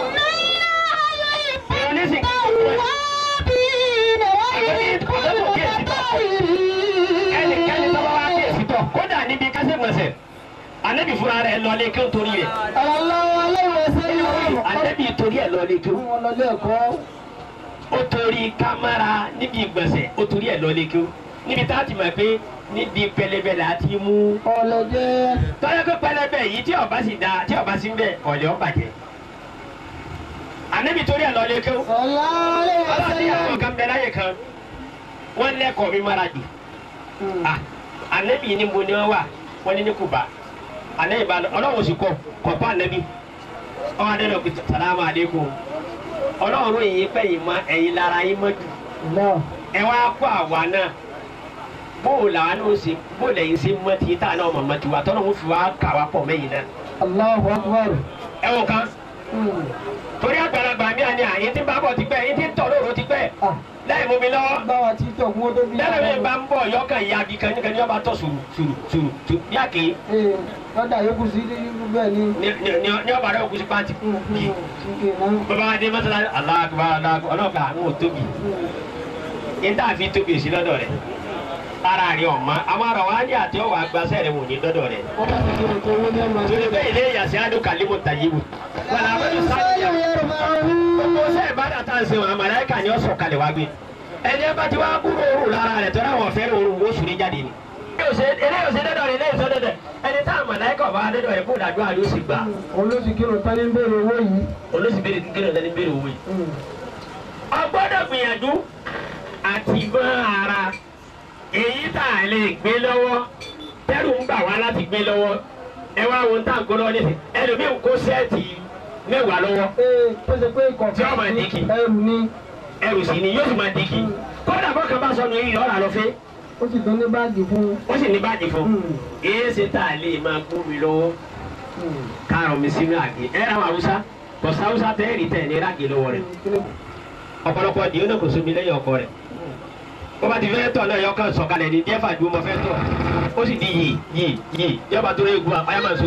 ẹnikẹ́ni tó bá wá kí èsì tọ̀ kódà níbi kásẹ̀ gbọ̀nsẹ̀ anabi fúnra rẹ̀ lọlé kí ó torí rẹ̀ Sallallahu alaihi wasallam. anabi torí ẹ̀ lọlé kí ó Wọ́n lọ lé ẹ̀kọ́. ó torí kámẹ́rà níbi ìgbọ̀nsẹ̀ ó torí ẹ̀ lọlé kí ó níbi tá a ti mọ̀ pé níbi pẹlẹbẹ là á ti mú Ọ̀lẹ́jẹ́. tọ́jà pé pẹlẹbẹ yìí tí ọba sì da tí ọba sì ń bẹ ọ̀lẹ́ ọ̀ bàjẹ́ anabi torí ẹ̀ lọlé kí ó Sallallahu alaihi ọlọ́run ní àwọn wasallam. kan bẹ láyè kan wọ́n lẹ́kọ̀ọ́ mi mara jù ah anabi ni mo ni wọn wà wọn ni ní kuba anabi ba ọlọ́run sì kọ kọ̀ọ̀pá anabi ọmọ adé lọ pé salamu aleykum ọlọ́run yìí pẹ́ yìí mọ ẹ̀yin lára yín mọ́ jù náà ẹ wá kó àwa náà bóò làwa náà ṣe bóò lẹ́yìn ṣe mọ́ ti tá náà mọ̀ mọ́ tiwa tọ́lọ́ wọn fi wá kà wá pọ̀ mẹ́yìn náà Allahu Akbar. ẹ wọ kan Hmm. torí àgbàlagbà mi àní àyè tí ń bá bọ̀ ti pẹ́ yín tí ń tọ̀ lóru ti pẹ́ Ah, láì mú mi lọ́wọ́ báwa ti tọ̀ kún ó tó bí. lẹ́nu mi bá ń bọ̀ yọkàn ìyá bí kan níkan ní ọba tọ̀ sùrù sùrù sùrù sùrù yáàkì Ee, lọ́dà yókù sí irú bẹ́ẹ̀ ni. ní ọba rẹ̀ òkú sí pàǹtì Hmm, hmm, yìí ṣìkè náà. bàbá wa dé mọ́sálá aláàgbà aláàgbà ọlọ́ọ̀gbà àwọn ò tóbi Hmm. yín tá a fi tóbi sí lọ́dọ̀ rẹ̀ ara rẹ̀ ọ̀ma àwọn ará wa ní àti ọwọ́ agbásẹ́ rẹ̀ wò ní lọ́dọ̀ rẹ̀ Wọ́n bá ti kéré tó owó ní ọmọ torí bẹ́ẹ̀ ilé ìyàsí adó kàlímù tàyíwò wọn làwọn ẹni sáyà gbogbo sẹ́ ìbádà tá à ń sèwọ̀n àmàlẹ́kà ni ó sọ̀ kalẹ̀ wá gbé ẹni ẹ bá ti wá kúrò òru lára rẹ̀ tọ́lá wọn fẹ́ràn òru ó sùn ní jáde ni. eléyìí ò ṣe dẹ́dọ̀ rẹ̀ eléyìí sọ dẹ́dọ̀ ẹni tá àmàlẹ́kà ọba dẹ́dọ̀ rẹ̀ kó dàdúrà ló sì gbà Òun ló sì kírun tán ní bèrè owó yìí. olóṣèbéèrè kékeré ọ̀dẹ́ni béèrè owó yìí. Hmm. ọgbọ́dọ̀ gbìyànjú àti bọ́ ara èyí tá a lè gbé lọ́wọ́ tẹ́rù ń bà wá láti gbé lọ́wọ́ ẹ wá wo tá à ń kó lọ́wọ́ nísìnyí ẹlòmíì ń kó sẹ́ẹ̀tì mẹ́wàá lọ́wọ́ Ee, tó ṣe pé ìkọ̀ọ̀kan Tí ọmọ ìdíkì. ẹrù ni. ẹrù sì ni yóò sì máa dìkì kódà bọ́kàn bá sọnù yìí lọ́ra lọ fẹ́ Ó sì tún ní báàgì fún un. ó sì ní báàgì fún un Hmm. èyí ṣe tá a lè máa kó mi lọ́wọ́ Hmm. kárọ̀ mi sínú àgé ẹ ra àwọn haúsá bọ̀sá haúsá tẹ́ẹ̀rì tẹ̀ ní rágè lọ́wọ́ rẹ̀ ọ̀pọ̀lọpọ̀ di oníkò sómi lẹ́yìn ọkọ rẹ̀ bó bá ti fẹ́ tọ̀ náà yọkàn sọ̀kalẹ̀ ní díẹ̀ fàdúró mọ́ fẹ́ tọ̀ ó sì di yìí yìí yìí yọba tó lé egun àpáyà máa so.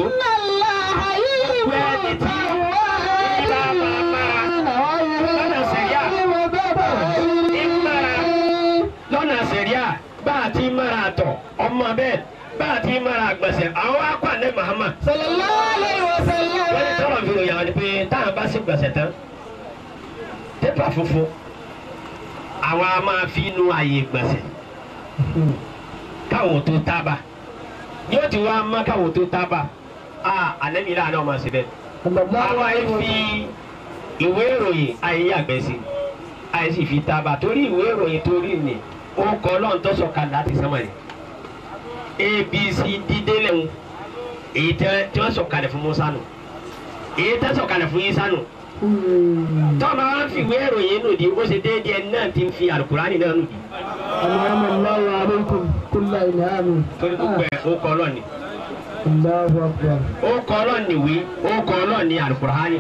lọ́nà sẹ̀ríà bá a ti mara àtọ̀ ọmọ bẹ́ẹ̀ bá a ti mara àgbọ̀nsẹ̀ àwọn akọ àlẹ́ Muhammad wọ́n ní tọ́lọ̀ fi ròyìn àwọn ni pé táwọn bá sì gbọ̀nsẹ̀ tán pépà funfun àwọn a máa fi nu àyè gbọ̀nsẹ̀ káwọn tó tábà yóò ti wá mọ́ káwọn tó tábà a alẹ́ mi láàánú ọmọ síbẹ̀ àwọn àyè fi ìwé ìròyìn àyè yàgbẹ́ sí àyè sì fi tábà torí ìwé ìròyìn torí ni ó kọ́ ọlọ́run tó sọ̀ka láti sánmọ̀ ni abc dídélé ń èyí tẹ́ tí wọ́n sọ̀kalẹ̀ fún Musa nù èyí tẹ́ sọ̀kalẹ̀ fún Isa nù tọ́ba wa ń fi ìwé ìròyìn nù di ó ṣe déédéé ẹni náà ti ń fi alukurani náà nù di Alhamdu Allahu alaikum kulla ilhami. torí gbogbo ẹ̀ ó kọ́ ọlọ́ọ̀ni Allahu Akbar. ó kọ́ ọlọ́ọ̀ni ìwé ó kọ́ ọlọ́ọ̀ni alukurani.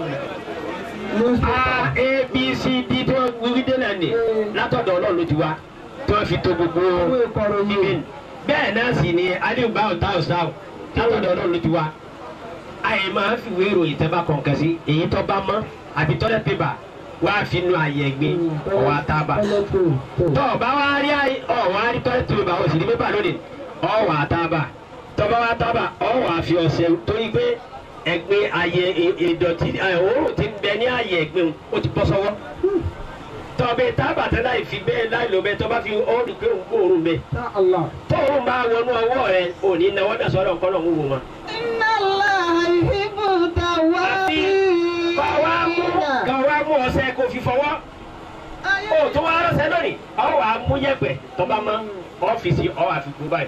a a b c d tí wọ́n wí délẹ̀ ni látọ̀dọ̀ ọlọ́run ló ti wá tí wọ́n fi to gbogbo Owó ìkọ̀ròyìn. ibẹ̀ bẹ́ẹ̀ náà sì ni aliu báwo táwọn sáwọ látọ̀dọ̀ ọlọ́run ló ti wá àyè máa ń fìwé ìròyìn tẹ́ bá kọ̀ọ̀kan sí èyí tó bá mọ́ àbí tọ́lẹ̀ pépà wá fi nu àyè ẹ̀gbẹ́ ọ̀wá tábà tọ́ ọba wa rí àyè ọ̀wá rí tọ́lẹ̀ pépà ó sì ní pépà lónìí ọ̀wá tábà tọ́ba wa tábà ọ̀wá fi ọ̀sẹ̀ torí pé ẹ̀gbin àyè ìdọ̀tí òórùn ti ń bẹ ní àyè ẹ̀gbin ó ti bọ́ sọ́wọ́ tọ́bẹ̀ tábà tẹ́ láì fi bẹ́ẹ̀ láì lò bẹ́ẹ̀ tọ́ba fi ọ́ọ́rì pé òun kó òórùn bẹ́ẹ̀ Ya Allah. tóórùn bá wọnú ọwọ́ rẹ òní náwó dà sọ́dọ̀ nǹkan lọ́hún wò wọn. àti kọ́ wa mú kọ́ wa mú ọṣẹ kó fi fọwọ́ ó tó wá rọ́ṣẹ́ lónìí ọ wà á mú yẹ̀pẹ̀ tọ́ba mọ́ ọ́fíìsì ọ wà fi gbó báyìí.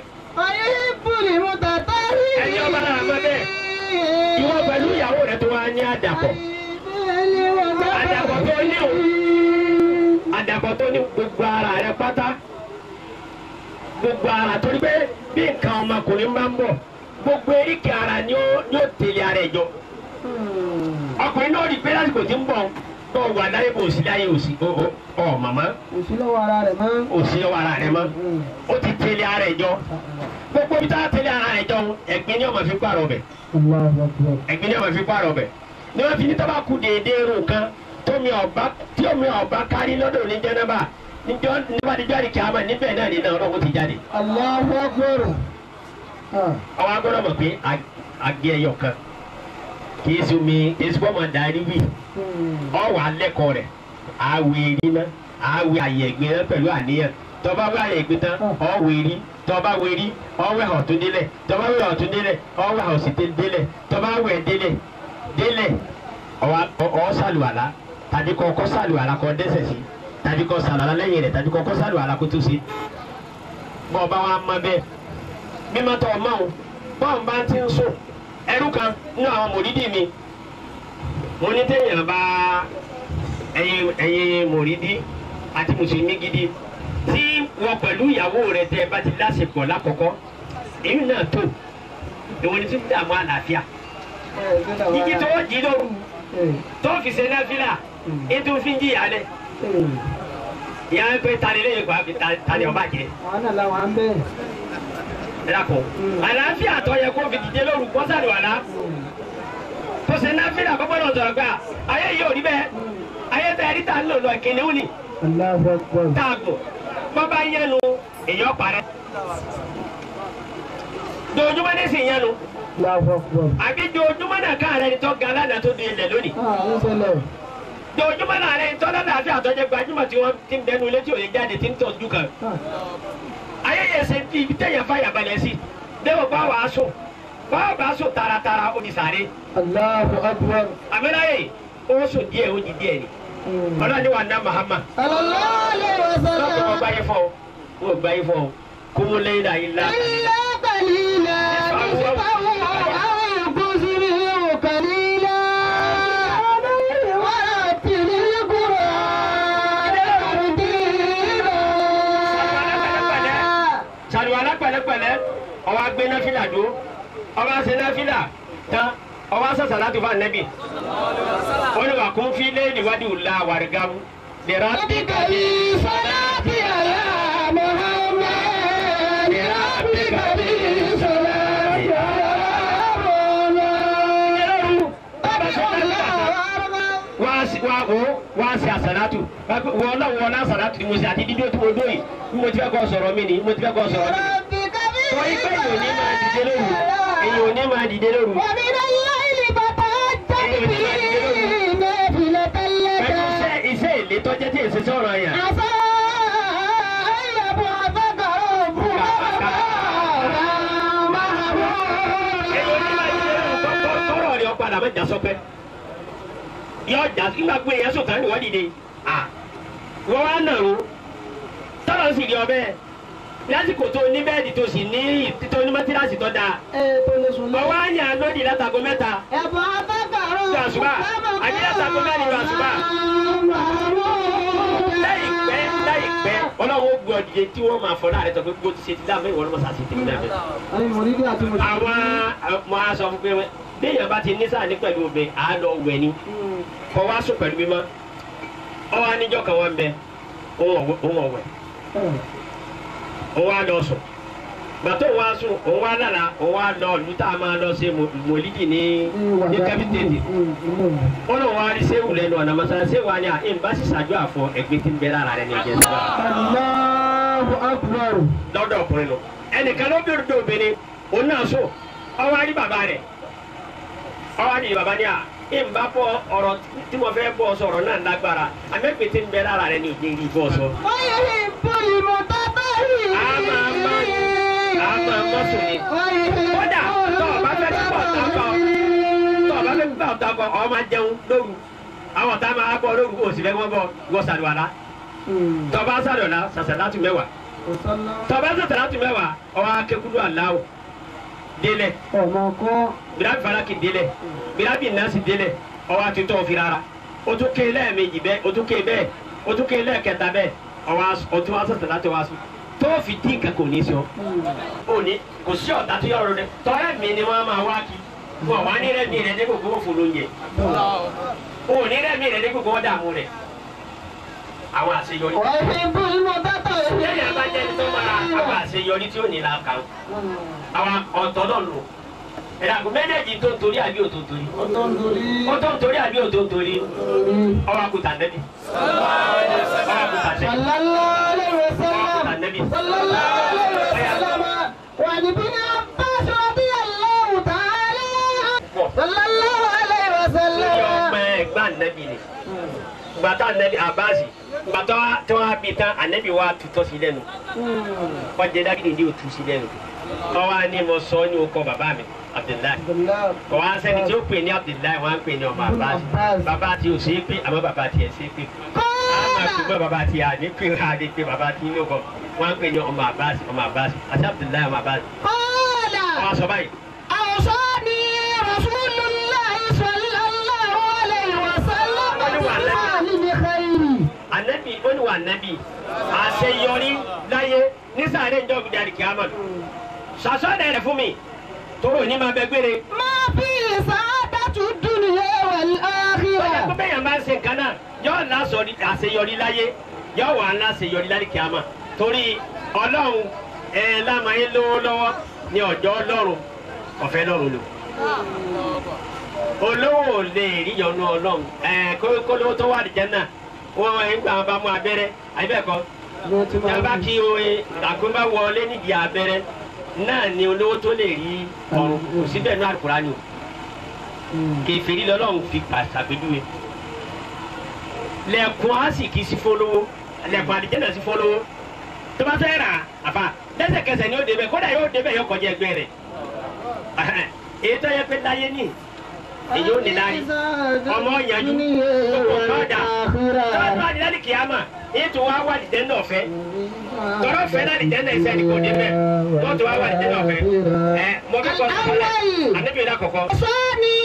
ẹni ọba náà mọ bẹ́ẹ̀ ìwọ pẹ̀lú ìyàwó rẹ tó wá ní àdàpọ̀ àdàpọ̀ tó ní o àdàpọ̀ tó ní gbogbo ara rẹ pátá gbogbo ara torí pé bí nǹkan ọmọkùnrin bá ń bọ̀ gbogbo eríkè ara ni ó ni ó tẹ̀lé ara ẹ̀ jọ ọkùnrin náà rí i pé lásìkò tí ń bọ̀ bọ̀ wà láyé bò sí láyé òsì ọ ọ ọ màmá Òsì lọ́wọ́ ara rẹ̀ mọ́. òsì lọ́wọ́ ara rẹ mọ́ ó ti tẹ̀lé ara ẹ̀ jọ gbogbo bí tá a tẹ̀lé ara ẹ̀ jọ ẹ̀gbin ni ọmọ fi pààrọ̀ bẹ̀ Allahu Akbar. ẹ̀gbin ni ọmọ fi pààrọ̀ bẹ̀ ni wọ́n fi ní tọ́ba kú déédéé rò kan tómi ọba tí omi ọba kárí lọ́dọ̀ ní jẹ́nẹ́bà níjọ́ nígbà níjọ́ àdìkẹ́ àmọ́ níbẹ̀ náà ní náà ọlọ́run ti jáde Allahu Akbar. Ah. àwọn agbọ́dọ̀ mọ̀ pé agé ẹyọ kan kì í sumi kì í sumi ọmọ darí wì Hmm. ọwọ́ alẹ́kọ̀ọ́ rẹ̀ àwẹ̀ èrí náà àwẹ̀ àyẹ̀gbẹ́ náà pẹ̀lú àníyàn tọ́ba wẹ̀ àyẹ̀gbẹ́ tán ọwọ́ èrí tọ́ba wẹ̀ èrí ọwọ́ ẹ̀họ̀ tó délẹ̀ tọ́ba wẹ̀ ẹ̀họ̀ tó délẹ̀ ọwọ́ ẹ̀họ̀ sì délẹ̀ tọ́ba wẹ̀ délẹ̀ délẹ̀ ọ̀ sàlùwàlá tàbí kọ́ kọ́ sàlùwàlá kọ́ dẹ́sẹ̀ sí tàbí kọ́ sàlùwàlá lẹ́yìn rẹ̀ tàbí kọ́ kọ́ sàlùwàlá kó tó sí bọ́ ọba wa mọ bẹ́ẹ̀ mímọ́ tọ́ ọmọ o bọ́ọ̀ bá ti ń sùn ẹrú kan nínú àwọn mòrídì mi mo ní téèyàn bá ẹyin ẹyin mòrídì àti mùsùlùmí gidi tí wọ́n pẹ̀lú ìyàwó rẹ̀ tẹ́ ẹ bá ti láṣepọ̀ lákọ̀ọ́kọ́ èyí náà tó ìwọ ni tí ń dààmú àlàáfíà jíjí tó jí lóru tó fi ṣe náfìlà ètò fi ń jìyà lẹ ìyá ń pè tani lẹ́yìn pa tani ọba jẹ àwọn náà làwọn à ń bẹ̀. ẹ dàpọ̀ àlàáfíà tó yẹ kó fi dìde lóru kọ́sàdù àlá tó ṣe náfìlà kọ́kọ́ náà sọ̀rọ̀ gbà ayé yìí ò rí bẹ́ẹ̀ ayé tẹ̀ ẹ̀rí ta ń lò lọ kìnìún ni Allahu Akbar. táàgò bọ́bá yẹnu èèyàn parẹ́ dojúmọ́ ní sì yẹnu Allahu Akbar. àbí dojúmọ́ náà ká rẹ ni tó ga lánàá tó di ilẹ̀ lónìí Ah, ń ṣẹlẹ̀. dojúmọ́ náà rẹ ni tó lánàá àti àtọ́jẹ́ gbajúmọ̀ tí wọ́n ti ń bẹnu ilé tí òye jáde tí ń tọ́jú kan Ah, ayé yẹn ṣe ti ibi tẹ̀yẹ̀ fàyà balẹ̀ sí dẹ́wọ̀ bá wàá sùn bá wàá sùn taratara ó di sàré Allahu Akbar. àmìláyè ó sùn díẹ̀ ó di díẹ̀ ni Mm. ọlọ́ni wa ná Muhammad sallallahu alaihi lọ́kùnrin wasallam. ọgbà yẹn fọ́ ọ ọgbà yẹn fọ́ ọ kúmú lẹ́yìn náà yìí lá. إلا قليلا نصفه أو انقص منه قليلا ورتل القرآن ترتيلا sàlùwàlá pẹ̀lẹ́pẹ̀lẹ́ ọwọ́ agbé náfìlà dó ọwọ́ àṣẹ náfìlà tán ọwọ́ àṣàṣà láti fún ànẹ́bì olùwà kún fi léèdì wádìí òlà wàrígàmù lèrà ربك لي صلاتي يا محمد ربك لي صلاتي يا محمد wá sí wá wò ó wá sí àṣàlátù wọ́n náà wọ́n náà àṣàlátù ni mo ṣe àti dídó tí mo dó yìí bí mo ti fẹ́ kọ́ sọ̀rọ̀ mi ni bí mo ti fẹ́ kọ́ sọ̀rọ̀ mi ni. ربك لي torí pé èyí ò ní máa dìde lóru èyí ò ní máa dìde lóru ومن الليل فتهجد به نافلة pẹ̀lú لك iṣẹ́ iṣẹ́ èlé tó jẹ́ tí èsì sọ̀rọ̀ yẹn. عسى أن يبعثك ربك èyí ò ní máa dìde lóru kọ́ tọ́rọ̀ rẹ̀ ọ̀padà má jà sọpẹ́ yọ jà nígbà pé èèyàn sọ̀tàn ni wọ́n dìde wọ́n wá nàró tọ́lọ̀ sì rí ọbẹ̀ lásìkò tó ní bẹ́ẹ̀dì tó sì ní tó ní mọ́tíráàsì tó dáa Ẹ tó lè sùn lọ. ọwọ́ àyàn lódì látago mẹ́ta يبعثك Lọ àṣùbà. Àbí látago mẹ́rin lọ àṣùbà. láìpẹ́ láìpẹ́ ọlọ́run ó gbé ọdìyẹ tí wọ́n máa fọ láàrẹ tó pé gbó ti ṣe ti dá mẹ́wọ̀n ló mọ̀ sáà sí ti dá mẹ́wọ̀n. Àwọn mọ̀rídì àti mùsùlùmí. àwọn ọmọ aṣọ fún pé béèyàn bá ti ní sáà ní pẹ̀lú obìnrin àá lọ wẹ̀ ni kọ́ wá sùn pẹ̀lú mímọ́ ọwọ́ aníjọ́ kan wọ́n ń bẹ òun ọ̀wẹ̀ òun wá lọ sùn gbàtọ́ òun wá sùn òun wá lára òun wá lọ ìlú tá a máa lọ ṣe mòlídì ní ní kẹ́pítẹ́ẹ̀tì wọn náà wá rí séwù lẹ́nu ọ̀nà mọ́sálá séwù wa ni à ń bá sì ṣáájú àfọ ẹgbẹ́ tí ń bẹ lára rẹ ní ẹ̀jẹ̀ síbá Allahu Akbar. lọ́dọ̀ ọkùnrin lọ ẹnìkan ló bẹ̀rù dé obìnrin òun náà sùn ọwọ́ á rí bàbá rẹ̀ ọwọ́ á rí bàbá ní à ń bá bọ́ ọ̀rọ̀ tí mo fẹ́ bọ́ sọ̀rọ̀ náà lágbára àmẹ́pẹ́ tí ń bẹ lára rẹ ní òjò ìrì bọ́ sọ. ويحب المتطهرين àmà má àmà má sùn ni kódà tó o bá fẹ́ gbà ọ̀tá kọ tó o bá fẹ́ gbà ọ̀tá kọ ọ máa jẹun lóru àwọn ọ̀tá máa bọ̀ lóru òsì fẹ́ wọ́n bọ̀ wọ́n sàlùwàlá tó o bá sàlùwàlá sàṣàlátù mẹ́wàá tó o bá sàṣàlátù mẹ́wàá ọwọ́ akékudu aláwọ̀ délẹ̀ Ọmọ kọ́. birabi falaki délẹ̀ birabi nasi délẹ̀ ọwọ́ atutọ́ fi rárá o tún ké lẹ́ẹ̀mejì bẹ́ẹ̀ o tún ké bẹ́ẹ̀ o tún ké lẹ́ẹ̀kẹta bẹ́ẹ̀ ọwọ́ o tún wá sàṣàlátù wá sùn tó fi dín nǹkan kò ní sọ òní kò sí ọ̀tá tó yọrọ rẹ tọ́lẹ̀ mi ni wọ́n máa wá kí wọ́n wá ní rẹ́mi rẹ̀ dẹ́gbò kó fún lóúnjẹ òní rẹ́mi rẹ̀ dẹ́gbò kó wọ́n dààmú rẹ̀ àwọn àṣeyọrí ويحب المتطهرين lẹ́yìn abájẹ́ni tó máa àwọn àṣeyọrí tí ò ní la kàn àwọn ọ̀tọ̀ náà lò ẹ̀rọ àgọ́ méjèèjì tó ń torí àbí òtò ń torí Ọtọ́ ń torí. ó tó ń torí àbí òtò ń torí ọwọ́ àkùtà nẹ́bí ọwọ́ àkùtà nẹ́bí صلى الله عليه ọwọ́ àkùtà وسلم nẹ́bí صلى الله عليه وسلم وعن ابن عباس رضي الله تعالى عنه صلى الله عليه lórí وسلم ọmọ ẹgbẹ́ ànẹ́bí ni gbàtà ànẹ́bí àbáàsì gbàtà tí wọ́n á bí tán ànẹ́bí wa tutọ́ sí lẹ́nu wọ́n jẹ́ dágídì ní òtún sí lẹ́nu ọwọ́ á ní mo sọ ní okọ bàbá mi Abdullahi Abdullahi. kò wá sẹ́ni tí ó pè ní Abdullahi wọ́n á pè ní ọmọ àbáàsì bàbá tí ò sí pé àmọ́ bàbá tiẹ̀ sí pé máa gbọ́ bàbá tí a ní pé a lè pe bàbá tí inú kọ wọ́n ń pè ní ọmọ Abbas ọmọ Abbas àti Abdullahi ọmọ Abbas. قال wọ́n sọ báyìí. أوصاني رسول الله صلى الله عليه وسلم بالمال بخير anabi ó ní wà anabi àṣeyọrí láyé nísàlẹ̀ ìjọ gbìdárì kìámọ̀ ṣàṣọ́dẹ̀ rẹ̀ fún mi tóró ní máa bẹ gbére. ما فيه سعادة الدنيا Bọ́lá والآخرة tó bẹ́yàn máa ń ṣe nǹkan náà yóò lásọ àṣeyọrí láyé yóò wà láṣeyọrí láyé kìámà torí ọlọ́run ẹ̀ lámàáyé lówó lọ́wọ́ ní ọjọ́ ọlọ́run ọ̀fẹ́ lọ́run lò. olówó ò lè rí yọnu ọlọ́run ẹ̀ kólówó tó wà nìjẹ́ náà wọ́n ẹ̀ ń gbà wọn bá mú abẹ́rẹ́ àbẹ́ẹ̀kọ́ yàrá kí oye àgbọ̀nbá wọlé nídìí abẹ́rẹ́ náà ni olówó tó lè rí ọ̀run kò síbẹ̀ ní àlùkùránì o kèfèrí lọ́lọ́run fi pàṣàpèjúwe lẹ́kùn á sì kì í sí fọlọ́wọ́ lẹ́kùn àdìjẹ́nà sí fọlọ́wọ́ tó bá fẹ́ rà àfà lẹ́sẹ̀kẹsẹ̀ ni ó débẹ̀ kódà yóò débẹ̀ yóò kọjá ẹgbẹ́ rẹ̀ èyí tó yẹ pé láyé ní èyí ò ní láyé ọmọ ọ̀yànjú gbogbo ọ̀dà tó bá di láti kìámà èyí tó wá wà dìjẹ́ náà fẹ́ tọ́rọ fẹ́ náà dìjẹ́ náà ìfẹ́ ni kò débẹ̀ tó tó wá wà dìjẹ́ náà fẹ́ ẹ mo fẹ́ kọ́ sọ́kọ́lẹ̀ ànábìyẹn lákọ̀ọ́kọ́. أوصاني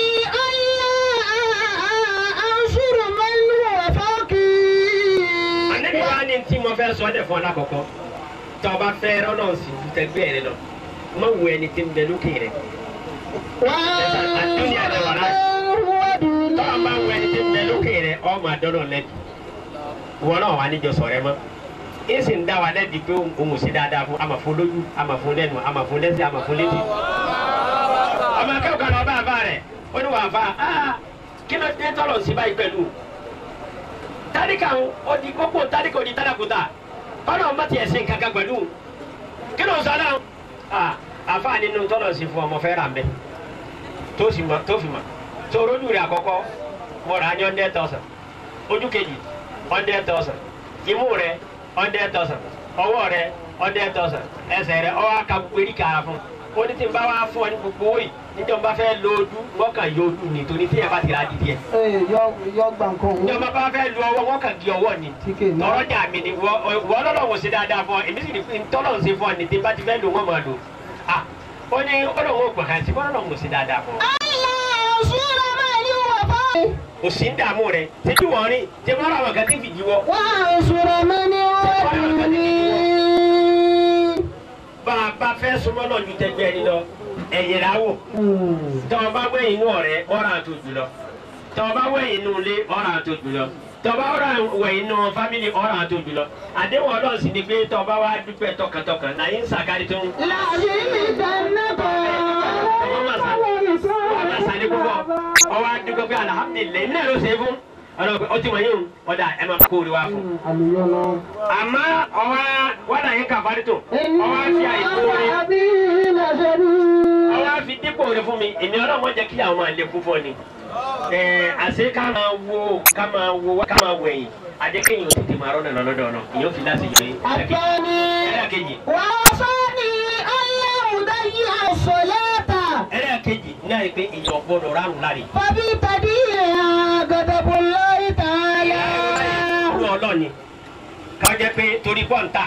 ألا أنشر من هو فوقي anabi wa ni tí mo fẹ́ sọ ọ́ fún ọ lákọ̀ọ́kọ́ tó o bá fẹ́ rọ́nà sí tẹgbẹ́ rẹ lọ má wo ẹni tí ń bẹ lókè rẹ الدنيا هو دون tó o bá wo ẹni tí ń bẹ lókè rẹ ọ máa dọ́nà lẹ́bi wọn náà wà níjọ sọ̀rọ̀ ẹ mọ́ ẹ sì ń dá wa lẹ́bi pé òun ò sí dáadáa fún àmà fún lójú àmà fún lẹ́nu àmà fún lẹ́sẹ̀ àmà fún létí. ọmọ akẹ́kọ̀ọ́ kan lọ bá àfa rẹ̀ ó ní wàá fa ah kí ló dé tọ́lọ̀ sí báyìí pẹ̀lú tálíkà ń ó di kókó tálíkà ó di tálákùtà kọ́nà ọmọ tiẹ̀ sí nǹkan kan pẹ̀lú kí ló ń sọ náà ah àfa nínú tọ́lọ̀ sí fún ọmọ fẹ́ rà mẹ́ tó sì mọ tó fi mọ tó rojú rẹ̀ àkọ́kọ́ mo rà á ní hundred thousand ojú kejì hundred thousand imú rẹ̀ hundred thousand ọwọ́ rẹ̀ hundred thousand ẹsẹ̀ rẹ̀ ọwọ́ aka gbogbo erika ara fún ó ní tí n bá wá fún ọ ní gbogbo owó yìí níjọ́ n bá fẹ́ lo ojú wọ́n kàn yọ ojú ni torí tí ẹ bá ti ra dídí ẹ yọ gbà nǹkan níjọ́ n bá fẹ́ lu ọwọ́ wọ́n kàn di ọwọ́ ni Tíkè náà. tọrọ jà mí ni wọ́n wọ́n lọ́lọ́ wò sí dáadáa fún ọ èmi sì ní tọ́lọ̀ ń ṣe fún ọ ní tí n bá ti fẹ́ lu wọ́n máa lò ah ó ní ọlọ́run ò gbọ̀ngàn sí ọlọ́run ò sí dáadáa fún ọ ألا أنشر من هو فوقي kò sí ń dààmú rẹ títí wọ́n rí tí wọ́n rà wọn kan tí fi jí wọ́ وأنشر من هو دوني bá a bá fẹ́ súnmọ́ náà ju tẹgbẹ́ ẹni lọ ẹ̀yìn rà wò tọ́ ọ bá wẹ̀ inú ọ̀rẹ́ ọ̀rà tó jùlọ tọ́ ọ bá wẹ̀ inú ilé ọ̀rà tó jùlọ tọ́ ọ bá wẹ̀ inú fámìlì ọ̀rà tó jùlọ àdéhùn ọlọ́run sì ni pé tọ́ ọ bá wá dúpẹ́ tọkàntọkàn náà yín sàkárí tó ń لا يزيدنكم ọba sani púpọ̀ ọwọ́ adúgbò pé alihamudulilayi ní ẹ̀rọ ṣe fún ọlọ́run ọtí wọ̀nyí o ọ̀dà ẹ̀ máa kó o rí wa fún àlùyọ lọ. àmọ́ ọwọ́ wọ́n náà yín kàfárí tó ọwọ́ àfi àìkú rí ọwọ́ àfi dípò rẹ fún mi èmi ọlọ́run jẹ́ kí àwọn máa lè kú fún ọ ni ẹ̀ẹ́ àṣé ká máa wo ká máa wo ká máa wo ẹ̀yìn adékèyìn ò tètè máa rọ́nà lọ́dọ̀ ọ̀nà ìyẹn ò fi láti yọ yín الثاني ẹlẹ́ẹ̀kejì وأوصاني ألا أضيع الصلاة ẹlẹ́ẹ̀kejì náà ni pé ìyọ̀ gbọ́dọ̀ rárùn láre فبتديها غضب الله تعالى ìlú ọlọ́ọ̀ni ká jẹ́ pé torí pọ́ǹtà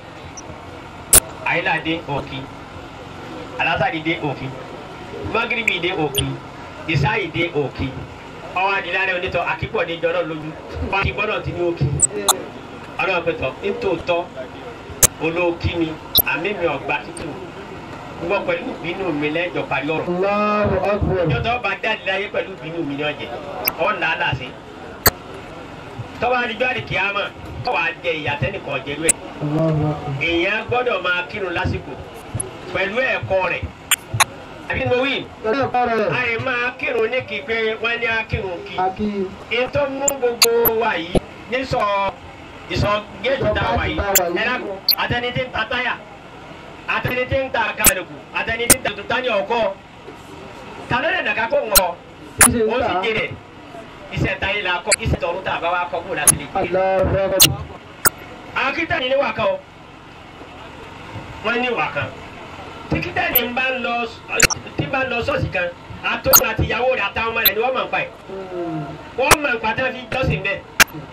àyíláde òkì alásàdì dé òkì magiribi dé òkì ìsáyì dé òkì ọwọ́ adìlárẹ̀ onítọ̀ àkípọ̀ ní jọ́nà lójú pàtí gbọ́dọ̀ ti ní òkì ọlọ́run pẹ̀tọ̀ nítòótọ́ olóòkì ni àmì mi ọ̀gbà tútù gbọ́ pẹ̀lú ìbínú mi lẹ́jọ́ parí ọ̀rọ̀ Allahu akbar. yọtọ bá jáde láyé pẹ̀lú ìbínú mi ní ọ̀jẹ̀ ọ̀ nà á là sí. tọ́wọ́ adigun àdìkì àmọ́ tọ́wọ́ àjẹ ìyàtẹ́nìkan ọ̀jẹ̀lú ẹ̀. Allahu akbar. èèyàn gbọ́dọ̀ máa kírun lásìkò pẹ̀lú ẹ̀kọ́ rẹ̀. àbí mo wí Ẹ̀rọ ìpàrọ̀ àyè máa kírun ní kí pé wọ́n ní akírun kí. àkí ètò mú gbogbo wa yìí ní sọ ìsọ géètì tá a wà yìí ẹ dákun àtẹni tí ń ta táyà àtẹni tí ń ta kàlùkù àtẹni tí ń ta tuntun ní ọkọ tàlẹ́ lẹ̀ nàka kó ń wọ ṣíṣe ń ó sì tà. jèrè iṣẹ́ táyé la kọ́ iṣẹ́ tọ̀run tá a bá wa kọ́ kó láti lè jèrè. Allahu akbar. àwọn kírísítẹ́nì ní wà kan o wọ́n ní wà kan tí kírísítẹ́nì ń bá ń lọ tí ń bá ń lọ ṣọ́ọ̀ṣì kan àtọ́nù àti ìyàwó rẹ̀ àtàwọn ọmọ rẹ̀ ni wọ́n máa ń pa ẹ̀ wọ́n máa ń pa tí wọ́n fi jọ́sìn bẹ́ẹ̀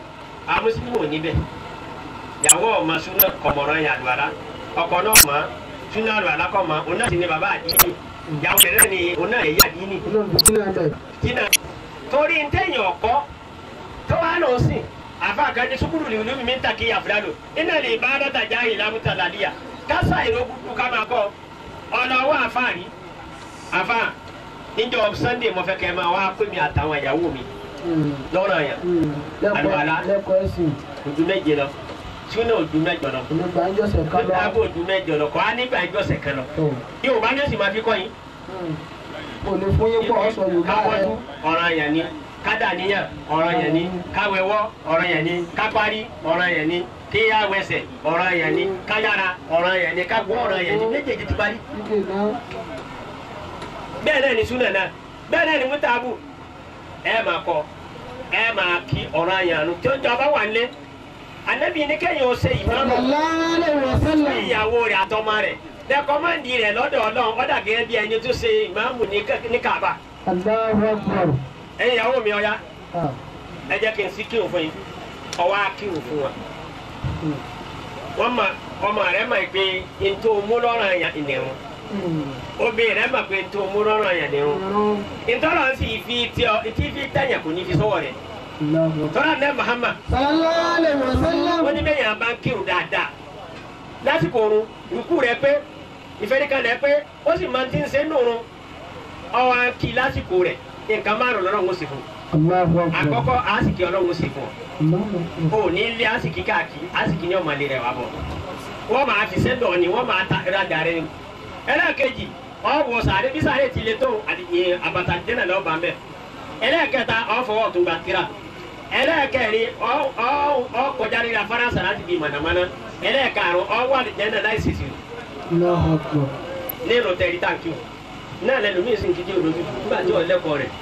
àwọn mùsùlùmí ò níbẹ̀ ìyàwó ọmọ súnà kọmọràn yà àlùwàlá ọkọ náà mọ súnà àlùwàlá kọ mọ òun náà sì ni bàbá àdínì ìyàwó rẹ̀ náà ni òun náà ẹ̀yà àdínì jìnnà torí ntẹ̀yìn ọ̀kọ́ tó wà lọ sí àfa àkàndé sukuru lè olómi mi ń takì àfúrá lò iná lè bá dọ́tà já yìí lámúta làdíyà kásá ìlú kúkú ká máa kọ́ ọ̀nà ọwọ́ àfa rí àfa níjọ sunday mo fẹ́ kẹ́ ẹ máa wá pé mi àtàwọn ìyàwó mi lọ́rọ̀ yẹn àlùwàlá lẹ́kọ̀ọ́ ẹ̀sìn ojú méje lọ súnà ojú mẹ́jọ lọ onígbà ń jọ́sẹ̀ ká lọ. lábò ojú mẹ́jọ lọ kọ́ á nígbà ìjọsẹ̀ kan lọ yóò bá ní oṣù máa fi kọ́ yín kò lè fún yín pọ̀ ọ̀sọ̀ yorùbá rẹ. káwọ́dún ọ̀ràn yẹn ni kádàníyàn ọ̀ràn yẹn ni káwẹ́wọ́ ọ̀ràn yẹn ni kápárí ọ̀ràn yẹn ni kíyàwẹsẹ̀ ọ̀ràn yẹn ni káyára ọ̀ràn yẹn ni kágbó ọ̀ràn yẹn ni méjèèjì ti parí. Ike náà bẹ́ẹ̀ náà ni súnà náà bẹ́ẹ̀ náà ni mútàbù ẹ máa kọ ẹ máa kí ọ̀ràn yẹn àánú tí ó jọ bá wà nílé ànábì ní kẹ́yìn ó ṣe ìmáàmù sallallahu alaihi wasallam. fún ìyàwó rẹ̀ àtọmọ rẹ̀ dẹ́kọ́mọ́ndì rẹ̀ lọ́dọ̀ ọlọ́run ọ̀dà gẹ́gẹ́ bí ẹni tó ṣe ìmáàmù ní Ká- ní Kaaba Allahu akbar. ẹ̀yin ìyàwó mi ọ̀ya Ah, ẹ jẹ́ kí n sí kírun fún yín ọwọ́ á kírun fún wa mm, wọ́n ma ọmọ rẹ̀ mọ̀ pé ntò mú lọ́rọ̀ àyàn ìnìrún mm. obìnrin rẹ̀ mọ̀ pé ntò mú lọ́rọ̀ àyàn ìnìrún Irun. ntọ́lọ̀ sì fi tí ọ tí fi tẹ̀yàn kò ní fi sọ́wọ́ rẹ̀ Allahu akbar. tọ́lá ní Muhammad sallallahu alaihi wasallam. ó ní bẹ́ẹ̀ yàn bá ń kírun dáadáa lásìkò oorun ìkú rẹ̀ pé ìfẹ́ríkalẹ̀ pé ó sì máa ti ń ṣe nùrún ọwọ́ kí lásìkò rẹ̀ nǹkan márùn lọ́rọ̀ ń sì fún Allahu akbar. àkọ́kọ́ àásìkí ọlọ́run sì fún ọ Allahu akbar. o ní ilé àsìkí káàkiri àsìkí ní ọmọlẹ rẹ wà bọ wọn máa fi sẹdọ ni wọn máa ta rajà rẹ ni ẹlẹ́ẹ̀kejì ọwọ́ sàárẹ̀ bí sàárẹ̀ ti lè tó àdìyẹ àbàtà dẹ́nà lọ́ọ́ bá ń bẹ̀ ẹlẹ́ẹ̀kẹta ọ̀fọwọ́ tó gba tira ẹlẹ́ẹ̀kẹrin ọkọjá rírà faransé láti bí mànàmáná ẹlẹ́ẹ̀karùn ọwọ́ àdìjẹ́nà láì sèṣì Allahu akbar. nínú tẹ̀rí tàǹkì náà lẹ́nu mí sì ń kíkí olójú nígbà tí ọ̀lẹ́kọ̀ọ́ rẹ̀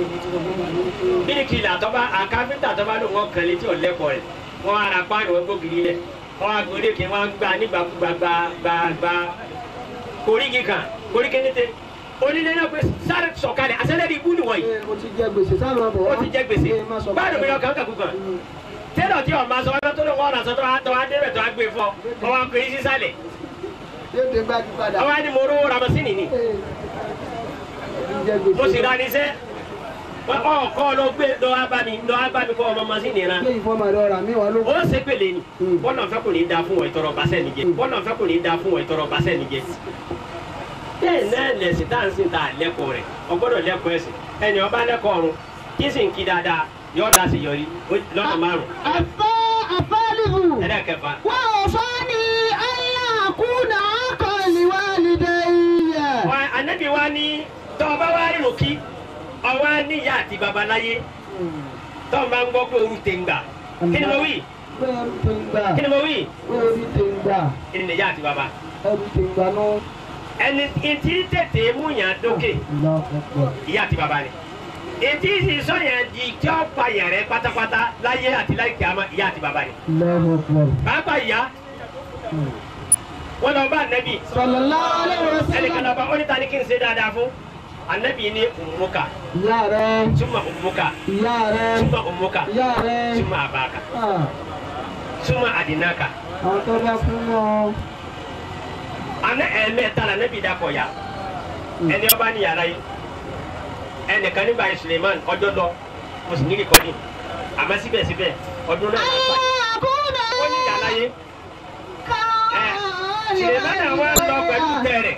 bíríkìlà tọ́ba àkáfíńtà tọ́ba ló wọ́n kàn létí ọ̀lẹ́kọ̀ọ́ rẹ̀ wọ́n ara páànù wọn gbógiri lẹ̀ wọ́n á gbórí kí wọ́n gbà nígbàkúgbà gbà gbà gbà koríki kan koríki ní tẹ onílé náà pé sáré sọ̀kalẹ̀ àṣẹlẹ̀ ibú nìwọ̀nyí Ee, mo ti jẹ gbèsè sáà máa bọ̀ wá. ó ti jẹ gbèsè Ee, má sọ báàlù mi lọ kàn kàn kúkan tẹ́lọ̀ tí ọ̀ máa sọ ọ́nà tó ló wọ́n ọ̀nà sọ́tọ́ wa tọ́ wa débẹ̀ tó wa gbé fún ọ ọwọ́ akọ̀yí sísàlẹ̀ Yóò dé gbájú padà. ọwọ́ ni mo rówó ramasini ni Ee, mo ti jẹ gbèsè. mo sì ra ní sẹ́ ọ kọ́ ló gbé lọ́ wá bá mi lọ́ wá bá mi kọ́ ọmọ masini ra Ilé ìfọ́mọ̀ rẹ̀ ọ̀rà mi wà ló. ó ṣe pèlè ni Mm. bọ́lá ọ̀fẹ́ kò ní í da fún ọ ìtọrọ basẹ́ nìjẹ bọ́lá ọ̀fẹ́ kò ní í da fún ọ ìtọrọ basẹ́ nìjẹ. bẹ́ẹ̀ náà lẹ̀sìn tá à ń sìn tá à lẹ́kọ̀ọ́ rẹ̀ ọgbọ́dọ̀ lẹ́kọ̀ọ́ ẹ̀sìn ẹni ọba lẹ́kọ̀ọ́ ọ̀run kí sì ń kí dáadáa yọ̀ọ́ da sí yọrí lọ́nà márùn. Àfẹ́ àfẹ́lìhù. ẹlẹ́kẹfà Wà ó fọ́ ni ayé àkúnà akọ̀lì wà lídé iyẹ̀. wa anabi wa ní tọ́ ọba wa rírun kí ọwọ́ níyà àti babaláyé tọ́ ọ bá ń gbọ́ pé oru tè ń gbà kí ni mo wí Pé ẹrú ti ń gbà. kí ni mo wí Pé ẹrú ti ń gbà. kí ni níyà àti baba Ẹrú ti ń gbà nù. ẹni tí tètè mú yàn dókè Allahu akbar. ìyá àti bàbá ni ètí ìsìsọ yẹn di tí ó pa yẹn rẹ pátápátá láyé àti láyé kìámà ìyá àti bàbá ni Allahu akbar. pàápàá ìyá wọn lọ bá anabi Sallallahu alaihi ẹnìkan wasallam. lọ bá ó ní ta ni kí n ṣe dáadáa fún anabi ní umuka Ìyá rẹ̀. suma umuka Ìyá rẹ̀. suma umuka Ìyá rẹ̀. suma abaka Ah, suma adinaka Àwọn tó bá fún wọn. ana ẹ̀ẹ̀mẹ́ta la anabi dakọ̀ ya ẹni ọba ní yàrá yìí ẹnìkan nígbà yìí Suleiman ọjọ́ lọ mo sì ní rìkọ́dì àmọ́ síbẹ̀síbẹ̀ ọdún náà Ayé ló ń pa àkúnà ó ní yàrá yìí. kọ̀ọ̀lì wà Sìlẹ̀mánà wa lọ pẹ̀lú lídé iyẹ̀. tẹ̀rẹ̀